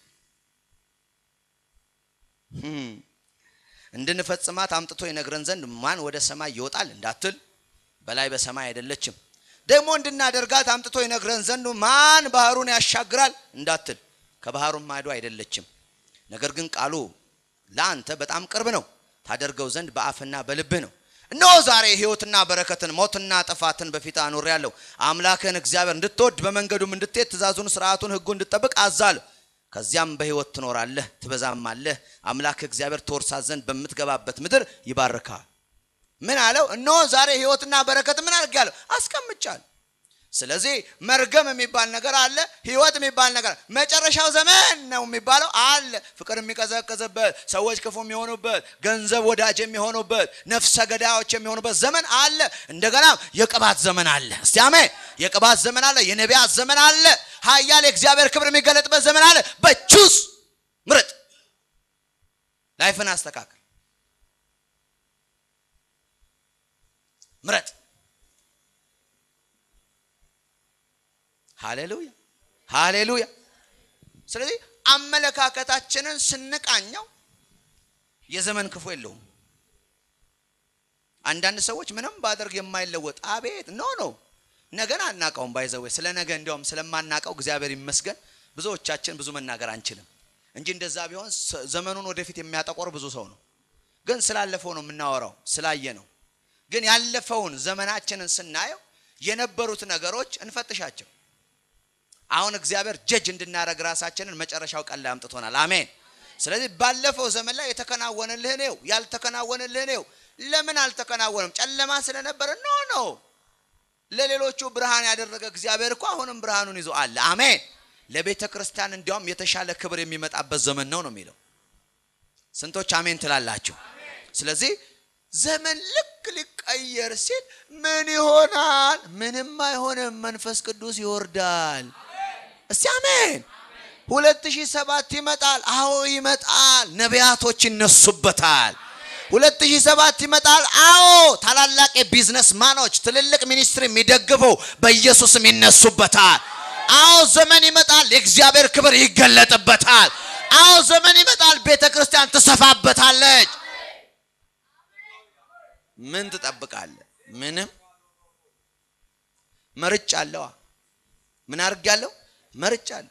እንድንፈጽማት አምጥቶ ይነግረን ዘንድ ማን ወደ ሰማይ ይወጣል እንዳትል፣ በላይ በሰማይ አይደለችም። ደግሞ እንድናደርጋት አምጥቶ ይነግረን ዘንድ ማን ባህሩን ያሻግራል እንዳትል፣ ከባህሩም ማዶ አይደለችም። ነገር ግን ቃሉ ለአንተ በጣም ቅርብ ነው ታደርገው ዘንድ በአፍና በልብህ ነው። እነሆ ዛሬ ሕይወትና በረከትን ሞትና ጥፋትን በፊት አኑሬአለሁ። አምላክህን እግዚአብሔር እንድትወድ በመንገዱም እንድትሄድ ትእዛዙን፣ ስርዓቱን፣ ሕጉን እንድትጠብቅ አዛለሁ። ከዚያም በሕይወት ትኖራለህ ትበዛማለህ። አምላክህ እግዚአብሔር ትወርሳት ዘንድ በምትገባበት ምድር ይባርካል። ምን አለው? እነሆ ዛሬ ሕይወትና በረከት ምን አድርጌአለሁ? አስቀምጫለሁ። ስለዚህ መርገም የሚባል ነገር አለ፣ ህይወት የሚባል ነገር መጨረሻው ዘመን ነው የሚባለው አለ። ፍቅር የሚቀዘቅዝበት፣ ሰዎች ክፉ የሚሆኑበት፣ ገንዘብ ወዳጅ የሚሆኑበት፣ ነፍሰ ገዳዮች የሚሆኑበት ዘመን አለ። እንደገና የቅባት ዘመን አለ። እስቲ አሜን። የቅባት ዘመን አለ፣ የነቢያት ዘመን አለ፣ ኃያል የእግዚአብሔር ክብር የሚገለጥበት ዘመን አለ። በቹስ ምረጥ፣ ላይፍን አስተካክል፣ ምረጥ። ሃሌሉያ ሃሌሉያ። ስለዚህ አመለካከታችንን ስንቃኘው የዘመን ክፉ የለውም። አንዳንድ ሰዎች ምንም ባደርግ የማይለወጥ አቤት ኖ ኖ ነገን አናውቀውም። ባይዘዌ ስለ ነገ እንዲያውም ስለማናውቀው እግዚአብሔር ይመስገን ብዙዎቻችን ብዙ መናገር አንችልም እንጂ እንደዛ ቢሆን ዘመኑን ወደፊት የሚያጠቆር ብዙ ሰው ነው። ግን ስላለፈው ነው የምናወራው፣ ስላየ ነው። ግን ያለፈውን ዘመናችንን ስናየው የነበሩት ነገሮች እንፈትሻቸው አሁን እግዚአብሔር ጀጅ እንድናደርግ ራሳችንን መጨረሻው ቀን ላይ አምጥቶናል። አሜን። ስለዚህ ባለፈው ዘመን ላይ የተከናወነልህ ነው፣ ያልተከናወነልህ ነው። ለምን አልተከናወነም? ጨለማ ስለነበረ ኖ ኖ። ለሌሎቹ ብርሃን ያደረገ እግዚአብሔር እኮ አሁንም ብርሃኑን ይዞ አለ። አሜን። ለቤተ ክርስቲያን እንዲያውም የተሻለ ክብር የሚመጣበት ዘመን ነው ነው የሚለው። ስንቶች አሜን ትላላችሁ? ስለዚህ ዘመን ልክ ሊቀየር ሲል ምን ይሆናል? ምንም አይሆንም። መንፈስ ቅዱስ ይወርዳል። እስቲ አሜን። ሁለት ሺህ ሰባት ይመጣል። አዎ ይመጣል። ነቢያቶች ይነሱበታል። ሁለት ሺህ ሰባት ይመጣል። አዎ ታላላቅ የቢዝነስ ማኖች ትልልቅ ሚኒስትሪ የሚደግፉ በኢየሱስም ይነሱበታል። አዎ ዘመን ይመጣል። የእግዚአብሔር ክብር ይገለጥበታል። አዎ ዘመን ይመጣል። ቤተ ክርስቲያን ትሰፋበታለች። ምን ትጠብቃለህ? ምንም መርጫ አለዋ። ምን አድርጌያለሁ? መርጫ አለሁ።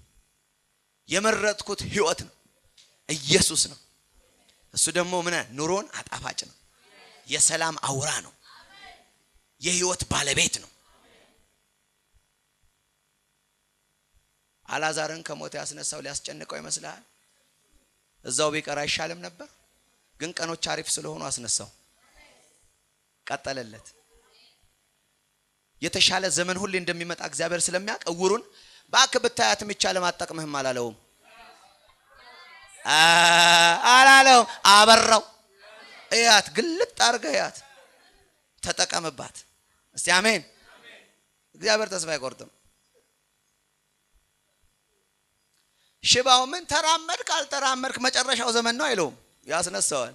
የመረጥኩት ህይወት ነው፣ ኢየሱስ ነው። እሱ ደግሞ ምን ኑሮን አጣፋጭ ነው፣ የሰላም አውራ ነው፣ የህይወት ባለቤት ነው። አላዛርን ከሞት ያስነሳው ሊያስጨንቀው ይመስልሃል? እዛው ቢቀር አይሻልም ነበር? ግን ቀኖች አሪፍ ስለሆኑ አስነሳው፣ ቀጠለለት። የተሻለ ዘመን ሁሌ እንደሚመጣ እግዚአብሔር ስለሚያውቅ እውሩን እባክህ ብታያትም ይቻለም አጠቅምህም አላለውም አላለውም። አበራው። እያት ግልጥ አድርገህ እያት፣ ተጠቀምባት። እስቲ አሜን። እግዚአብሔር ተስፋ አይቆርጥም። ሽባው ምን ተራመድክ አልተራመድክ መጨረሻው ዘመን ነው አይለውም፣ ያስነሳዋል።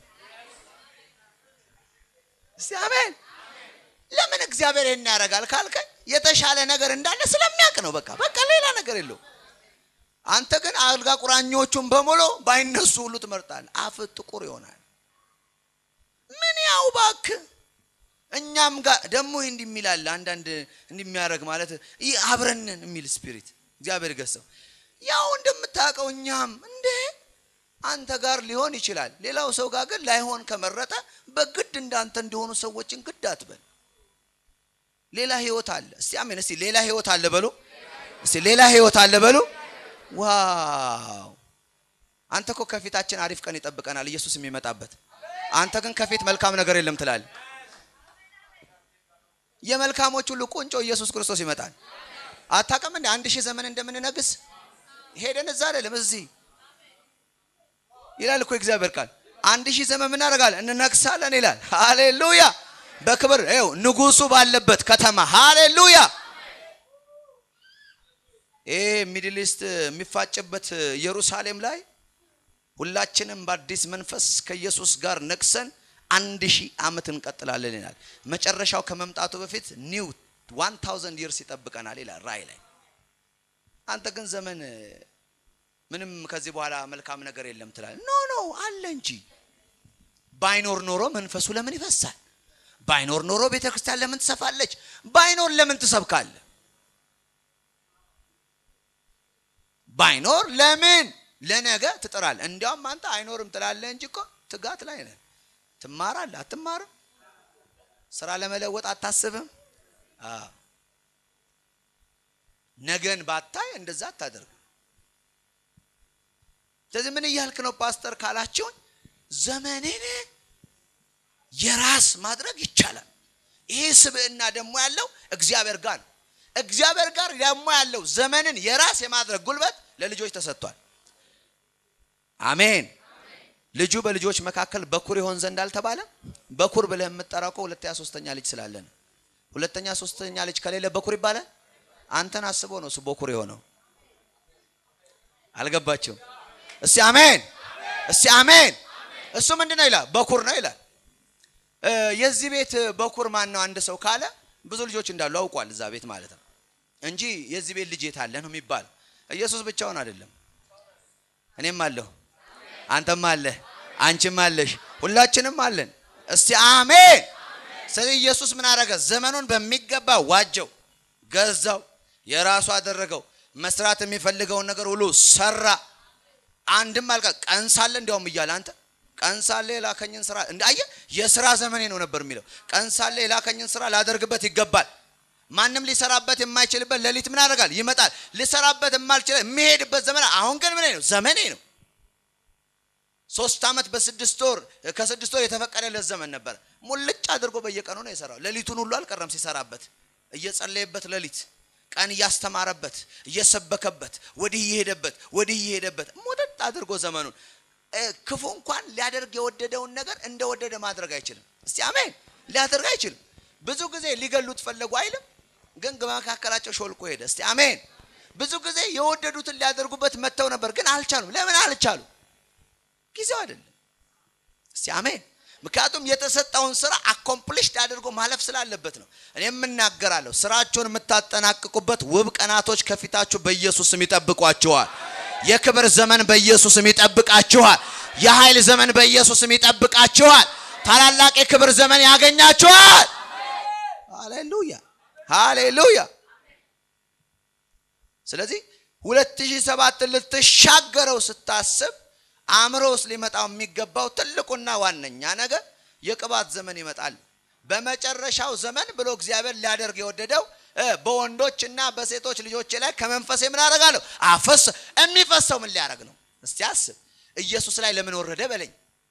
እስቲ አሜን። ለምን እግዚአብሔር ይህን ያደርጋል ካልከኝ የተሻለ ነገር እንዳለ ስለሚያውቅ ነው። በቃ በቃ ሌላ ነገር የለው። አንተ ግን አልጋ ቁራኞቹን በሙሉ ባይነሱ ሁሉ ትመርጣለህ። አፍ ጥቁር ይሆናል። ምን ያው እባክህ እኛም ጋር ደግሞ ይህ እንዲህ የሚላል አንዳንድ እንዲህ የሚያደርግ ማለት ይህ አብረንን የሚል ስፒሪት እግዚአብሔር ገሰው ያው እንደምታውቀው እኛም እንደ አንተ ጋር ሊሆን ይችላል። ሌላው ሰው ጋር ግን ላይሆን ከመረጠ በግድ እንዳንተ እንደሆኑ ሰዎችን ግድ አትበል። ሌላ ህይወት አለ። እስቲ አሜን። እስቲ ሌላ ህይወት አለ በሉ። እስቲ ሌላ ህይወት አለ በሉ። ዋው! አንተ እኮ ከፊታችን አሪፍ ቀን ይጠብቀናል ኢየሱስ የሚመጣበት። አንተ ግን ከፊት መልካም ነገር የለም ትላለህ። የመልካሞች ሁሉ ቁንጮ ኢየሱስ ክርስቶስ ይመጣል። አታውቅም እንዴ አንድ ሺህ ዘመን እንደምንነግስ ሄደን እዛ አይደለም እዚህ ይላል እኮ እግዚአብሔር ቃል። አንድ ሺህ ዘመን ምን እናደርጋለን? እንነግሳለን ይላል። ሃሌሉያ! በክብር ይኸው ንጉሱ ባለበት ከተማ ሃሌሉያ። ይሄ ሚድል ኢስት የሚፋጭበት ኢየሩሳሌም ላይ ሁላችንም በአዲስ መንፈስ ከኢየሱስ ጋር ነግሰን አንድ ሺህ ዓመት እንቀጥላለን ይላል። መጨረሻው ከመምጣቱ በፊት ኒው ዋን ታውዘንድ ይርስ ይጠብቀናል ይላል ራእይ ላይ። አንተ ግን ዘመን ምንም ከዚህ በኋላ መልካም ነገር የለም ትላለህ። ኖ ኖ አለ እንጂ። ባይኖር ኖሮ መንፈሱ ለምን ይፈሳል? ባይኖር ኖሮ ቤተ ክርስቲያን ለምን ትሰፋለች? ባይኖር ለምን ትሰብካለህ? ባይኖር ለምን ለነገ ትጥራለህ? እንዲያውም አንተ አይኖርም ትላለህ እንጂ እኮ ትጋት ላይ ነህ። ትማራለህ፣ አትማርም? ስራ ለመለወጥ አታስብም? አዎ ነገን ባታይ እንደዛ አታደርግ። ስለዚህ ምን እያልክ ነው ፓስተር ካላችሁን፣ ዘመኔን የራስ ማድረግ ይቻላል። ይሄ ስብዕና ደግሞ ያለው እግዚአብሔር ጋር ነው። እግዚአብሔር ጋር ደግሞ ያለው ዘመንን የራስ የማድረግ ጉልበት ለልጆች ተሰጥቷል። አሜን። ልጁ በልጆች መካከል በኩር ይሆን ዘንድ አልተባለም። በኩር ብለህ የምትጠራው እኮ ሁለተኛ ሶስተኛ ልጅ ስላለ ነው። ሁለተኛ ሶስተኛ ልጅ ከሌለ በኩር ይባላል። አንተን አስቦ ነው እሱ በኩር የሆነው። አልገባችሁም? እስቲ አሜን፣ እስቲ አሜን። እሱ ምንድን ነው ይላል? በኩር ነው ይላል። የዚህ ቤት በኩር ማን ነው? አንድ ሰው ካለ ብዙ ልጆች እንዳሉ አውቋል፣ እዛ ቤት ማለት ነው እንጂ የዚህ ቤት ልጅ የት አለ ነው የሚባለው። ኢየሱስ ብቻውን አይደለም። እኔም አለሁ፣ አንተም አለህ፣ አንቺም አለሽ፣ ሁላችንም አለን። እስቲ አሜን። ስለዚህ ኢየሱስ ምን አደረገ? ዘመኑን በሚገባ ዋጀው፣ ገዛው፣ የራሱ አደረገው። መስራት የሚፈልገውን ነገር ሁሉ ሰራ። አንድም አልቀ ቀን ሳለ እንዲያውም እያለ አንተ ቀን ሳለ የላከኝን ስራ እንዳየ የስራ ዘመኔ ነው ነበር የሚለው። ቀን ሳለ የላከኝን ስራ ላደርግበት ይገባል። ማንም ሊሰራበት የማይችልበት ሌሊት ምን ያደርጋል? ይመጣል። ሊሰራበት የማልችል የሚሄድበት ዘመን አሁን ግን ምን ነው? ዘመኔ ነው። ሶስት ዓመት በስድስት ወር ከስድስት ወር የተፈቀደለት ዘመን ነበር። ሙልጭ አድርጎ በየቀኑ ነው የሰራው። ሌሊቱን ሁሉ አልቀረም ሲሰራበት፣ እየጸለየበት ሌሊት ቀን እያስተማረበት እየሰበከበት ወዲህ እየሄደበት ወዲህ እየሄደበት ሙጥጥ አድርጎ ዘመኑን ክፉ እንኳን ሊያደርግ የወደደውን ነገር እንደወደደ ማድረግ አይችልም። እስቲ አሜን። ሊያደርግ አይችልም። ብዙ ጊዜ ሊገሉት ፈለጉ አይልም፣ ግን በመካከላቸው ሾልኮ ሄደ። እስቲ አሜን። ብዙ ጊዜ የወደዱትን ሊያደርጉበት መጥተው ነበር፣ ግን አልቻሉም። ለምን አልቻሉ? ጊዜው አይደለም። እስቲ አሜን። ምክንያቱም የተሰጠውን ስራ አኮምፕሊሽድ አድርጎ ማለፍ ስላለበት ነው። እኔ የምናገራለሁ፣ ስራችሁን የምታጠናቅቁበት ውብ ቀናቶች ከፊታችሁ በኢየሱስ ስም ይጠብቋችኋል። የክብር ዘመን በኢየሱስ ስም ይጠብቃችኋል። የኃይል ዘመን በኢየሱስ ስም ይጠብቃችኋል። ታላላቅ የክብር ዘመን ያገኛችኋል። ሃሌሉያ ሃሌሉያ። ስለዚህ 2007 ልትሻገረው ስታስብ አእምሮ ውስጥ ሊመጣው የሚገባው ትልቁና ዋነኛ ነገር የቅባት ዘመን ይመጣል። በመጨረሻው ዘመን ብሎ እግዚአብሔር ሊያደርግ የወደደው በወንዶች እና በሴቶች ልጆቼ ላይ ከመንፈሴ ምን አደርጋለሁ? አፈስ የሚፈሰው ምን ሊያደርግ ነው? እስቲ አስብ። ኢየሱስ ላይ ለምን ወረደ በለኝ።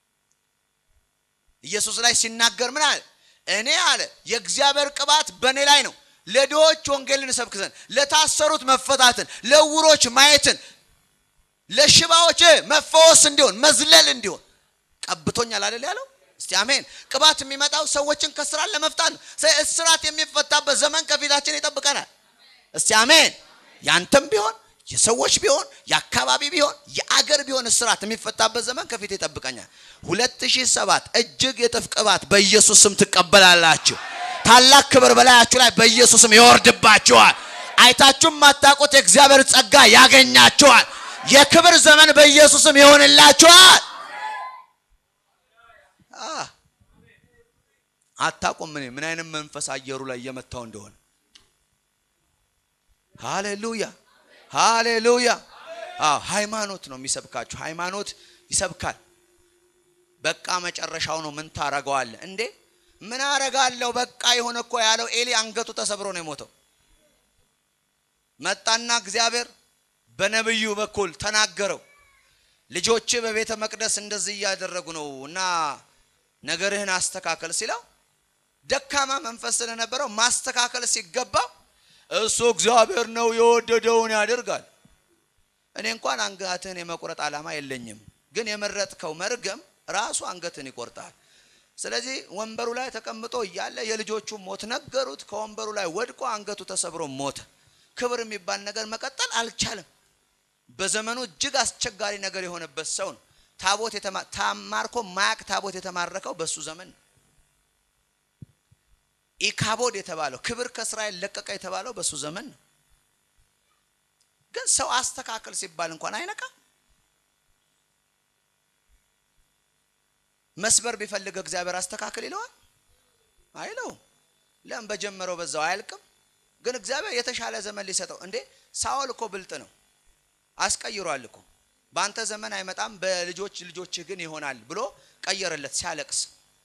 ኢየሱስ ላይ ሲናገር ምን አለ? እኔ አለ የእግዚአብሔር ቅባት በእኔ ላይ ነው፣ ለድሆች ወንጌልን እሰብክ ዘንድ፣ ለታሰሩት መፈታትን፣ ለዕውሮች ማየትን፣ ለሽባዎች መፈወስ እንዲሆን መዝለል እንዲሆን ቀብቶኛል አይደል ያለው? እስቲ አሜን። ቅባት የሚመጣው ሰዎችን ከስራት ለመፍታት ነው። እስራት የሚፈታበት ዘመን ከፊታችን ይጠብቀናል። እስቲ አሜን። ያንተም ቢሆን የሰዎች ቢሆን የአካባቢ ቢሆን የአገር ቢሆን እስራት የሚፈታበት ዘመን ከፊት ይጠብቀኛል። 2007 እጅግ የጥፍ ቅባት በኢየሱስ ስም ትቀበላላችሁ። ታላቅ ክብር በላያችሁ ላይ በኢየሱስ ስም ይወርድባችኋል። አይታችሁም ማታውቁት የእግዚአብሔር ጸጋ ያገኛችኋል። የክብር ዘመን በኢየሱስ ስም ይሆንላችኋል። አታውቁም ምን ምን አይነት መንፈስ አየሩ ላይ እየመታው እንደሆነ። ሃሌሉያ ሃሌሉያ። አዎ ሃይማኖት ነው የሚሰብካችሁ። ሃይማኖት ይሰብካል። በቃ መጨረሻው ነው። ምን ታረገዋለህ እንዴ? ምን አረጋለሁ? በቃ የሆነ እኮ ያለው ኤሊ አንገቱ ተሰብሮ ነው የሞተው። መጣና እግዚአብሔር በነብዩ በኩል ተናገረው። ልጆች በቤተ መቅደስ እንደዚህ እያደረጉ ነው እና ነገርህን አስተካከል ሲለው ደካማ መንፈስ ስለነበረው ማስተካከል ሲገባ እሱ እግዚአብሔር ነው የወደደውን ያደርጋል። እኔ እንኳን አንገትህን የመቁረጥ ዓላማ የለኝም፣ ግን የመረጥከው መርገም ራሱ አንገትን ይቆርጣል። ስለዚህ ወንበሩ ላይ ተቀምጦ እያለ የልጆቹ ሞት ነገሩት። ከወንበሩ ላይ ወድቆ አንገቱ ተሰብሮ ሞተ። ክብር የሚባል ነገር መቀጠል አልቻለም። በዘመኑ እጅግ አስቸጋሪ ነገር የሆነበት ሰው ነው። ታቦት ታማርኮ ማያቅ ታቦት የተማረከው በሱ ዘመን ነው። ኢካቦድ የተባለው ክብር ከእስራኤል ለቀቀ የተባለው በሱ ዘመን ነው። ግን ሰው አስተካከል ሲባል እንኳን አይነቃም። መስበር ቢፈልግ እግዚአብሔር አስተካክል ይለዋል አይለው። ለምን በጀመረው በዛው አያልቅም። ግን እግዚአብሔር የተሻለ ዘመን ሊሰጠው እንዴ። ሳኦል እኮ ብልጥ ነው፣ አስቀይሯል እኮ በአንተ ዘመን አይመጣም በልጆች ልጆችህ ግን ይሆናል ብሎ ቀየረለት ሲያለቅስ።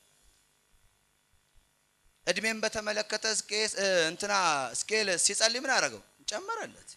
እድሜን በተመለከተ እንትና ስኬል ሲጸልይ ምን አደረገው? ጨመረለት።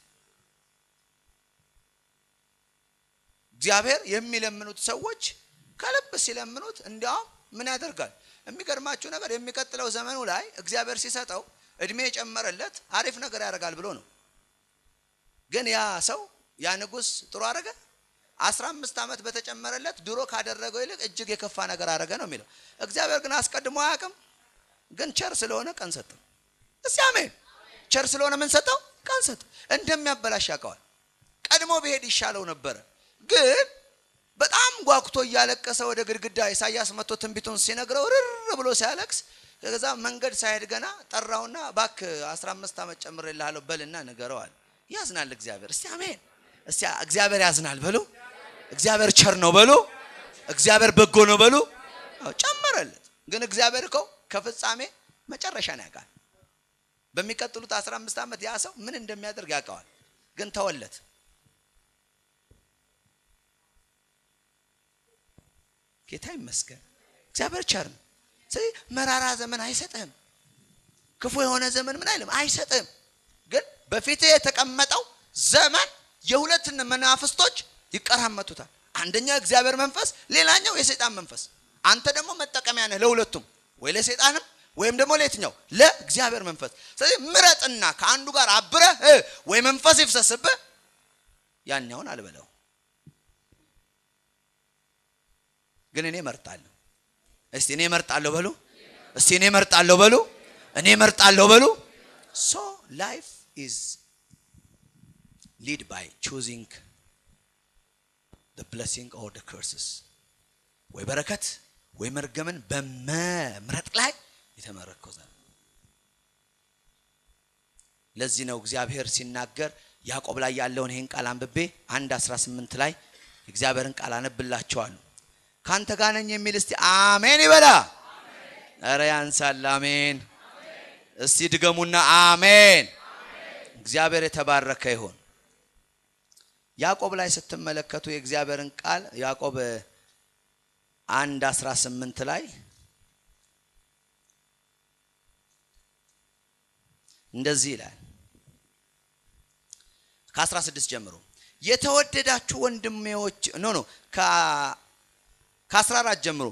እግዚአብሔር የሚለምኑት ሰዎች ከልብ ሲለምኑት እንዲያውም ምን ያደርጋል? የሚገርማችሁ ነገር የሚቀጥለው ዘመኑ ላይ እግዚአብሔር ሲሰጠው እድሜ የጨመረለት አሪፍ ነገር ያደርጋል ብሎ ነው። ግን ያ ሰው ያ ንጉሥ ጥሩ አደረገ? አስራ አምስት ዓመት በተጨመረለት ድሮ ካደረገው ይልቅ እጅግ የከፋ ነገር አደረገ ነው የሚለው። እግዚአብሔር ግን አስቀድሞ አያውቅም። ግን ቸር ስለሆነ ቀን ሰጠው። እስቲ አሜን። ቸር ስለሆነ ምን ሰጠው? ቀን ሰጠው። እንደሚያበላሽ ያውቀዋል። ቀድሞ ብሄድ ይሻለው ነበረ። ግን በጣም ጓጉቶ እያለቀሰ ወደ ግድግዳ ኢሳያስ መጥቶ ትንቢቱን ሲነግረው ርር ብሎ ሲያለቅስ ከዛ መንገድ ሳይሄድ ገና ጠራውና ባክ 15 ዓመት ጨምሬልሃለሁ በልና ንገረዋል። ያዝናል እግዚአብሔር። እስቲ አሜን። እስቲ እግዚአብሔር ያዝናል በሉ። እግዚአብሔር ቸር ነው በሉ። እግዚአብሔር በጎ ነው በሉ። ጨመረለት። ግን እግዚአብሔር እኮ ከፍጻሜ መጨረሻ ነው ያውቃል። በሚቀጥሉት 15 ዓመት ያ ሰው ምን እንደሚያደርግ ያውቀዋል። ግን ተወለት። ጌታ ይመስገን። እግዚአብሔር ቸር ነው። ስለዚህ መራራ ዘመን አይሰጥህም። ክፉ የሆነ ዘመን ምን አይልም አይሰጥህም። ግን በፊት የተቀመጠው ዘመን የሁለትን መናፍስቶች ይቀራመቱታል። አንደኛው የእግዚአብሔር መንፈስ፣ ሌላኛው የሰይጣን መንፈስ። አንተ ደግሞ መጠቀሚያ ነህ ለሁለቱም፣ ወይ ለሰይጣንም ወይም ደግሞ ለየትኛው ለእግዚአብሔር መንፈስ። ስለዚህ ምረጥና ከአንዱ ጋር አብረህ ወይ መንፈስ ይፍሰስብህ፣ ያኛውን አልበለው። ግን እኔ እመርጣለሁ። እስቲ እኔ እመርጣለሁ በሉ። እስቲ እኔ እመርጣለሁ በሉ። እኔ እመርጣለሁ በሉ። ሶ ላይፍ ኢዝ ሊድ ባይ ቹዚንግ the blessing or the curses ወይ በረከት ወይ መርገምን በመምረጥ ላይ የተመረኮዘ ነው። ለዚህ ነው እግዚአብሔር ሲናገር ያዕቆብ ላይ ያለውን ይህን ቃል አንብቤ አንድ 18 ላይ እግዚአብሔርን ቃል አነብላቸዋለሁ። ካንተ ጋር ነኝ የሚል እስቲ አሜን ይበላ። ኧረ ያንሳል። አሜን። እስቲ ድገሙና አሜን። እግዚአብሔር የተባረከ ይሁን። ያዕቆብ ላይ ስትመለከቱ የእግዚአብሔርን ቃል ያዕቆብ አንድ አስራ ስምንት ላይ እንደዚህ ይላል ከ16 ጀምሮ የተወደዳችሁ ወንድሜዎች ኖ ኖ ከ14 ጀምሮ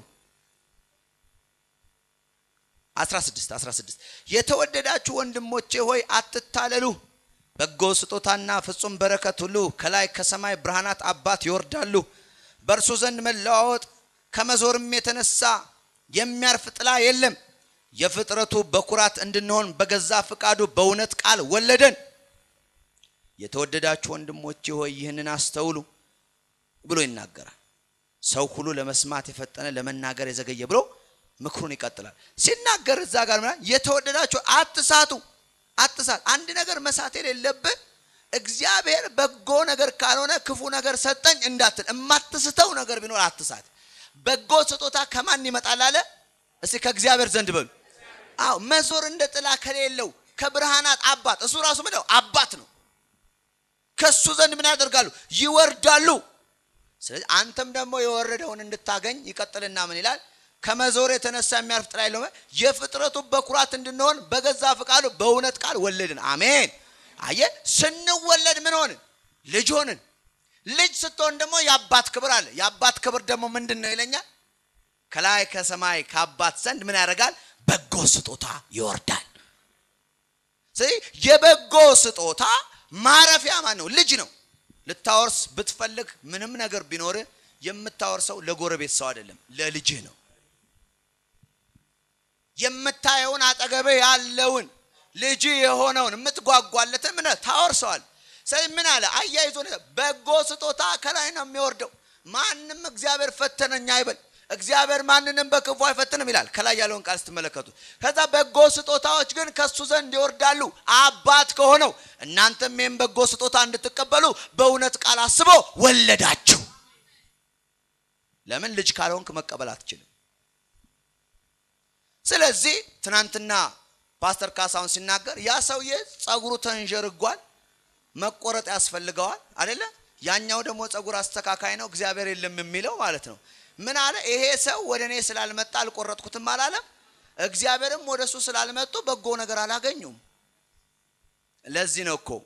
16 16 የተወደዳችሁ ወንድሞቼ ሆይ አትታለሉ በጎ ስጦታና ፍጹም በረከት ሁሉ ከላይ ከሰማይ ብርሃናት አባት ይወርዳሉ በእርሱ ዘንድ መለዋወጥ ከመዞርም የተነሳ የሚያርፍ ጥላ የለም የፍጥረቱ በኩራት እንድንሆን በገዛ ፍቃዱ በእውነት ቃል ወለደን የተወደዳችሁ ወንድሞቼ ሆይ ይህንን አስተውሉ ብሎ ይናገራል ሰው ሁሉ ለመስማት የፈጠነ ለመናገር የዘገየ ብሎ ምክሩን ይቀጥላል ሲናገር እዛ ጋር ምናምን የተወደዳችሁ አትሳቱ አትሳት አንድ ነገር መሳት የሌለብህ እግዚአብሔር በጎ ነገር ካልሆነ ክፉ ነገር ሰጠኝ እንዳትል የማትስተው ነገር ቢኖር አትሳት በጎ ስጦታ ከማን ይመጣል አለ እስቲ ከእግዚአብሔር ዘንድ በሉ አዎ መዞር እንደ ጥላ ከሌለው ከብርሃናት አባት እሱ ራሱ ምንድነው አባት ነው ከሱ ዘንድ ምን ያደርጋሉ ይወርዳሉ ስለዚህ አንተም ደግሞ የወረደውን እንድታገኝ ይቀጥልና ምን ይላል ከመዞር የተነሳ የሚያርፍ ጥላ የለውም የፍጥረቱ በኩራት እንድንሆን በገዛ ፍቃዱ በእውነት ቃል ወለድን አሜን አየ ስንወለድ ምን ሆንን ልጅ ሆንን ልጅ ስትሆን ደግሞ የአባት ክብር አለ የአባት ክብር ደግሞ ምንድን ነው ይለኛል ከላይ ከሰማይ ከአባት ዘንድ ምን ያደርጋል በጎ ስጦታ ይወርዳል ስለዚህ የበጎ ስጦታ ማረፊያ ማን ነው ልጅ ነው ልታወርስ ብትፈልግ ምንም ነገር ቢኖር የምታወርሰው ለጎረቤት ሰው አይደለም ለልጅህ ነው የምታየውን አጠገብህ ያለውን ልጅ የሆነውን የምትጓጓለትን ምን ታወርሰዋል ስለዚህ ምን አለ አያይዞ በጎ ስጦታ ከላይ ነው የሚወርደው ማንም እግዚአብሔር ፈተነኛ አይበል እግዚአብሔር ማንንም በክፉ አይፈትንም ይላል ከላይ ያለውን ቃል ስትመለከቱ ከዛ በጎ ስጦታዎች ግን ከሱ ዘንድ ይወርዳሉ አባት ከሆነው እናንተም ይህም በጎ ስጦታ እንድትቀበሉ በእውነት ቃል አስቦ ወለዳችሁ ለምን ልጅ ካልሆንክ መቀበል አትችልም ስለዚህ ትናንትና ፓስተር ካሳሁን ሲናገር ያ ሰውዬ ጸጉሩ ተንዠርጓል መቆረጥ ያስፈልገዋል አደለ ያኛው ደግሞ ጸጉር አስተካካይ ነው እግዚአብሔር የለም የሚለው ማለት ነው ምን አለ ይሄ ሰው ወደ እኔ ስላልመጣ አልቆረጥኩትም አላለም እግዚአብሔርም ወደ እሱ ስላልመጡ በጎ ነገር አላገኙም ለዚህ ነው እኮ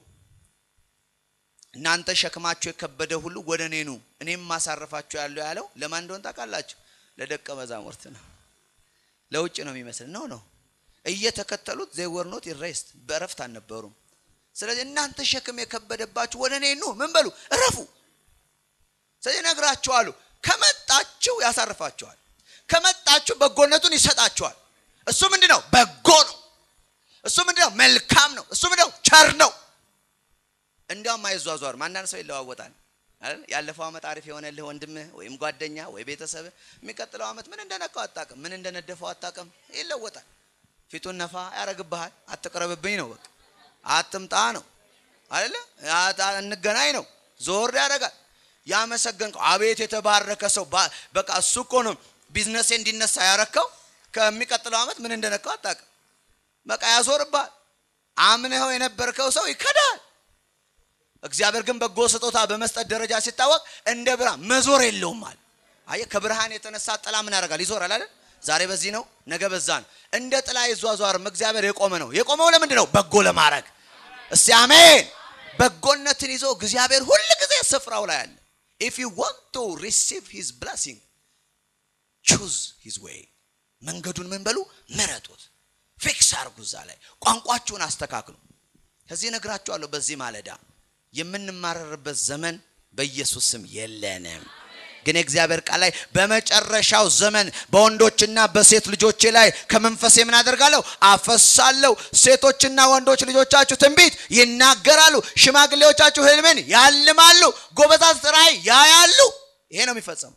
እናንተ ሸክማችሁ የከበደ ሁሉ ወደ እኔ ኑ እኔም ማሳረፋችሁ ያለው ያለው ለማን እንደሆን ታውቃላችሁ ለደቀ መዛሙርት ነው ለውጭ ነው የሚመስል ነው ነው እየተከተሉት ዜወር ኖት ኢሬስት በእረፍት አልነበሩም ስለዚህ እናንተ ሸክም የከበደባችሁ ወደ እኔ ኑ ምን በሉ እረፉ ስለዚህ ነግራችኋሉ ከመጣችሁ ያሳርፋችኋል ከመጣችሁ በጎነቱን ይሰጣችኋል እሱ ምንድ ነው በጎ ነው እሱ ምንድ ነው መልካም ነው እሱ ምንድ ነው ቸር ነው እንዲያውም አይዟዟርም አንዳንድ ሰው ይለዋወጣል ያለፈው ዓመት አሪፍ የሆነልህ ወንድምህ ወይም ጓደኛ ወይ ቤተሰብ የሚቀጥለው ዓመት ምን እንደነካው አታቅም ምን እንደነደፈው አታቅም ይለወጣል ፊቱን ነፋ ያረግብሃል አትቅረብብኝ ነው በቃ አትምጣ ነው አይደለ እንገናኝ ነው ዞር ያደርጋል ያመሰገንከው አቤት የተባረከ ሰው በቃ እሱ እኮ ነው ቢዝነሴ እንዲነሳ ያረከው ከሚቀጥለው ዓመት ምን እንደነካው አታቅም በቃ ያዞርባል አምነኸው የነበርከው ሰው ይከዳል እግዚአብሔር ግን በጎ ስጦታ በመስጠት ደረጃ ሲታወቅ እንደ ብርሃን መዞር የለውም አለ አየ ከብርሃን የተነሳ ጥላ ምን ያደርጋል ይዞራል አይደል ዛሬ በዚህ ነው ነገ በዛ ነው እንደ ጥላ ይዟዟርም እግዚአብሔር የቆመ ነው የቆመው ለምንድን ነው በጎ ለማድረግ እስቲ አሜን በጎነትን ይዞ እግዚአብሔር ሁል ጊዜ ስፍራው ላይ አለ ኢፍ ዩ ዋንት ቱ ሪሲቭ ሂዝ ብለሲንግ ቹዝ ሂዝ ዌይ መንገዱን ምን በሉ ምረጡት ፊክስ አርጉ እዛ ላይ ቋንቋችሁን አስተካክሉ ከዚህ ነግራችኋለሁ በዚህ ማለዳ የምንማረርበት ዘመን በኢየሱስ ስም የለንም ግን የእግዚአብሔር ቃል ላይ በመጨረሻው ዘመን በወንዶችና በሴት ልጆቼ ላይ ከመንፈሴ ምን አደርጋለሁ አፈሳለሁ ሴቶችና ወንዶች ልጆቻችሁ ትንቢት ይናገራሉ ሽማግሌዎቻችሁ ህልምን ያልማሉ ጎበዛት ራእይ ያያሉ ይሄ ነው የሚፈጸመው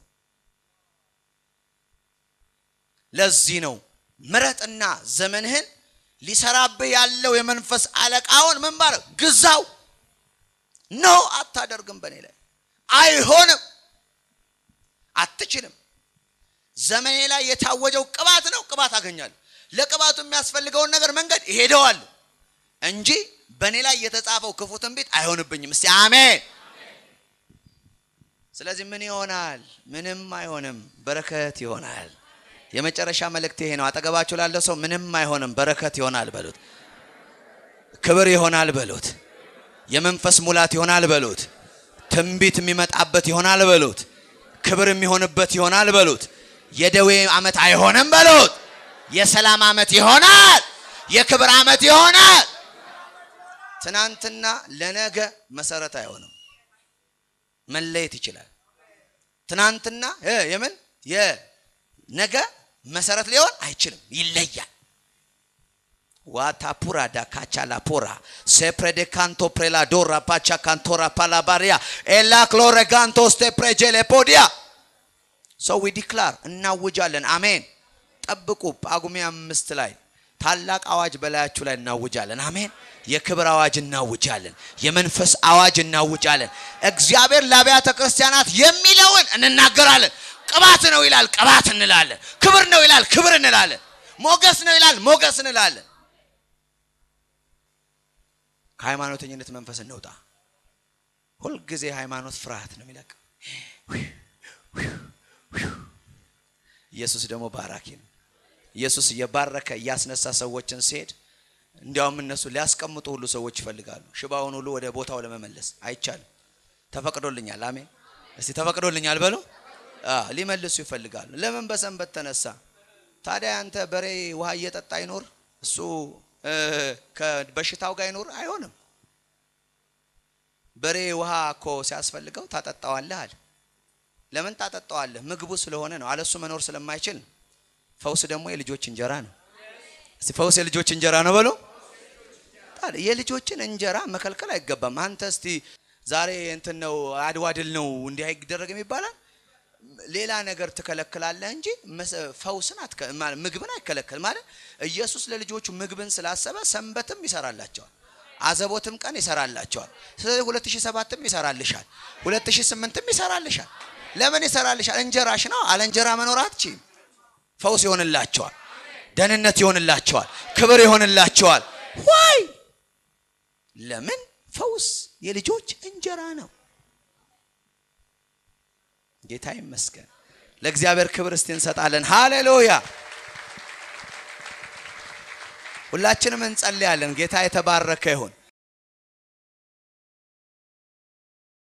ለዚህ ነው ምረጥና ዘመንህን ሊሰራብህ ያለው የመንፈስ አለቃውን ምን ባለው ግዛው ኖ አታደርግም በእኔ ላይ አይሆንም አትችልም ዘመኔ ላይ የታወጀው ቅባት ነው ቅባት አገኛለሁ ለቅባቱ የሚያስፈልገውን ነገር መንገድ ይሄደዋል እንጂ በእኔ ላይ የተጻፈው ክፉ ትንቢት አይሆንብኝም እስቲ አሜን ስለዚህ ምን ይሆናል ምንም አይሆንም በረከት ይሆናል የመጨረሻ መልእክት ይሄ ነው አጠገባችሁ ላለው ሰው ምንም አይሆንም በረከት ይሆናል በሉት ክብር ይሆናል በሉት። የመንፈስ ሙላት ይሆናል በሉት። ትንቢት የሚመጣበት ይሆናል በሉት። ክብር የሚሆንበት ይሆናል በሉት። የደዌ ዓመት አይሆንም በሉት። የሰላም ዓመት ይሆናል። የክብር ዓመት ይሆናል። ትናንትና ለነገ መሰረት አይሆንም። መለየት ይችላል። ትናንትና እ የምን የነገ መሰረት ሊሆን አይችልም፣ ይለያል። ዋታፑራ ዳካቻላ ፖራ ሴፕሬደ ካንቶ ፕሬላዶራ ፓቻ ካንቶራ ፓላባሪያ ኤላ ክሎረጋንቶ ስቴፕሬጀሌ ፖዲያ ሰው ዊ ዲክላር እናውጃለን። አሜን። ጠብቁ። ጳጉሜ አምስት ላይ ታላቅ አዋጅ በላያችሁ ላይ እናውጃለን። አሜን። የክብር አዋጅ እናውጃለን። የመንፈስ አዋጅ እናውጃለን። እግዚአብሔር ለአብያተ ክርስቲያናት የሚለውን እንናገራለን። ቅባት ነው ይላል፣ ቅባት እንላለን። ክብር ነው ይላል፣ ክብር እንላለን። ሞገስ ነው ይላል፣ ሞገስ እንላለን። ከሃይማኖተኝነት መንፈስ እንውጣ። ሁልጊዜ ሃይማኖት ፍርሃት ነው የሚለቅ። ኢየሱስ ደግሞ ባራኪ ነው። ኢየሱስ እየባረከ እያስነሳ ሰዎችን ሲሄድ እንዲያውም እነሱ ሊያስቀምጡ ሁሉ ሰዎች ይፈልጋሉ። ሽባውን ሁሉ ወደ ቦታው ለመመለስ አይቻልም። ተፈቅዶልኛል። አሜን። እስቲ ተፈቅዶልኛል በሉ። ሊመልሱ ይፈልጋሉ። ለምን በሰንበት ተነሳ? ታዲያ አንተ በሬ ውሃ እየጠጣ ይኖር እሱ ከበሽታው ጋር ይኖር? አይሆንም። በሬ ውሃ እኮ ሲያስፈልገው ታጠጣዋለህ አለ። ለምን ታጠጣዋለህ? ምግቡ ስለሆነ ነው። አለሱ መኖር ስለማይችል ነው። ፈውስ ደግሞ የልጆች እንጀራ ነው። እስቲ ፈውስ የልጆች እንጀራ ነው በሉ። ታዲያ የልጆችን እንጀራ መከልከል አይገባም። አንተ እስቲ ዛሬ እንትን ነው አድዋ ድል ነው እንዲህ አይደረግም ይባላል። ሌላ ነገር ትከለክላለህ እንጂ ፈውስን ምግብን አይከለከል ማለት ኢየሱስ ለልጆቹ ምግብን ስላሰበ ሰንበትም ይሰራላቸዋል፣ አዘቦትም ቀን ይሰራላቸዋል። ስለዚህ 2007ም ይሰራልሻል፣ 2008ም ይሰራልሻል። ለምን ይሰራልሻል? እንጀራሽ ነው። አለ እንጀራ መኖር አትችይም። ፈውስ ይሆንላቸዋል፣ ደህንነት ይሆንላቸዋል፣ ክብር ይሆንላቸዋል። ዋይ ለምን ፈውስ የልጆች እንጀራ ነው። ጌታ ይመስገን። ለእግዚአብሔር ክብር እስቲ እንሰጣለን። ሃሌሉያ። ሁላችንም እንጸልያለን። ጌታ የተባረከ ይሁን።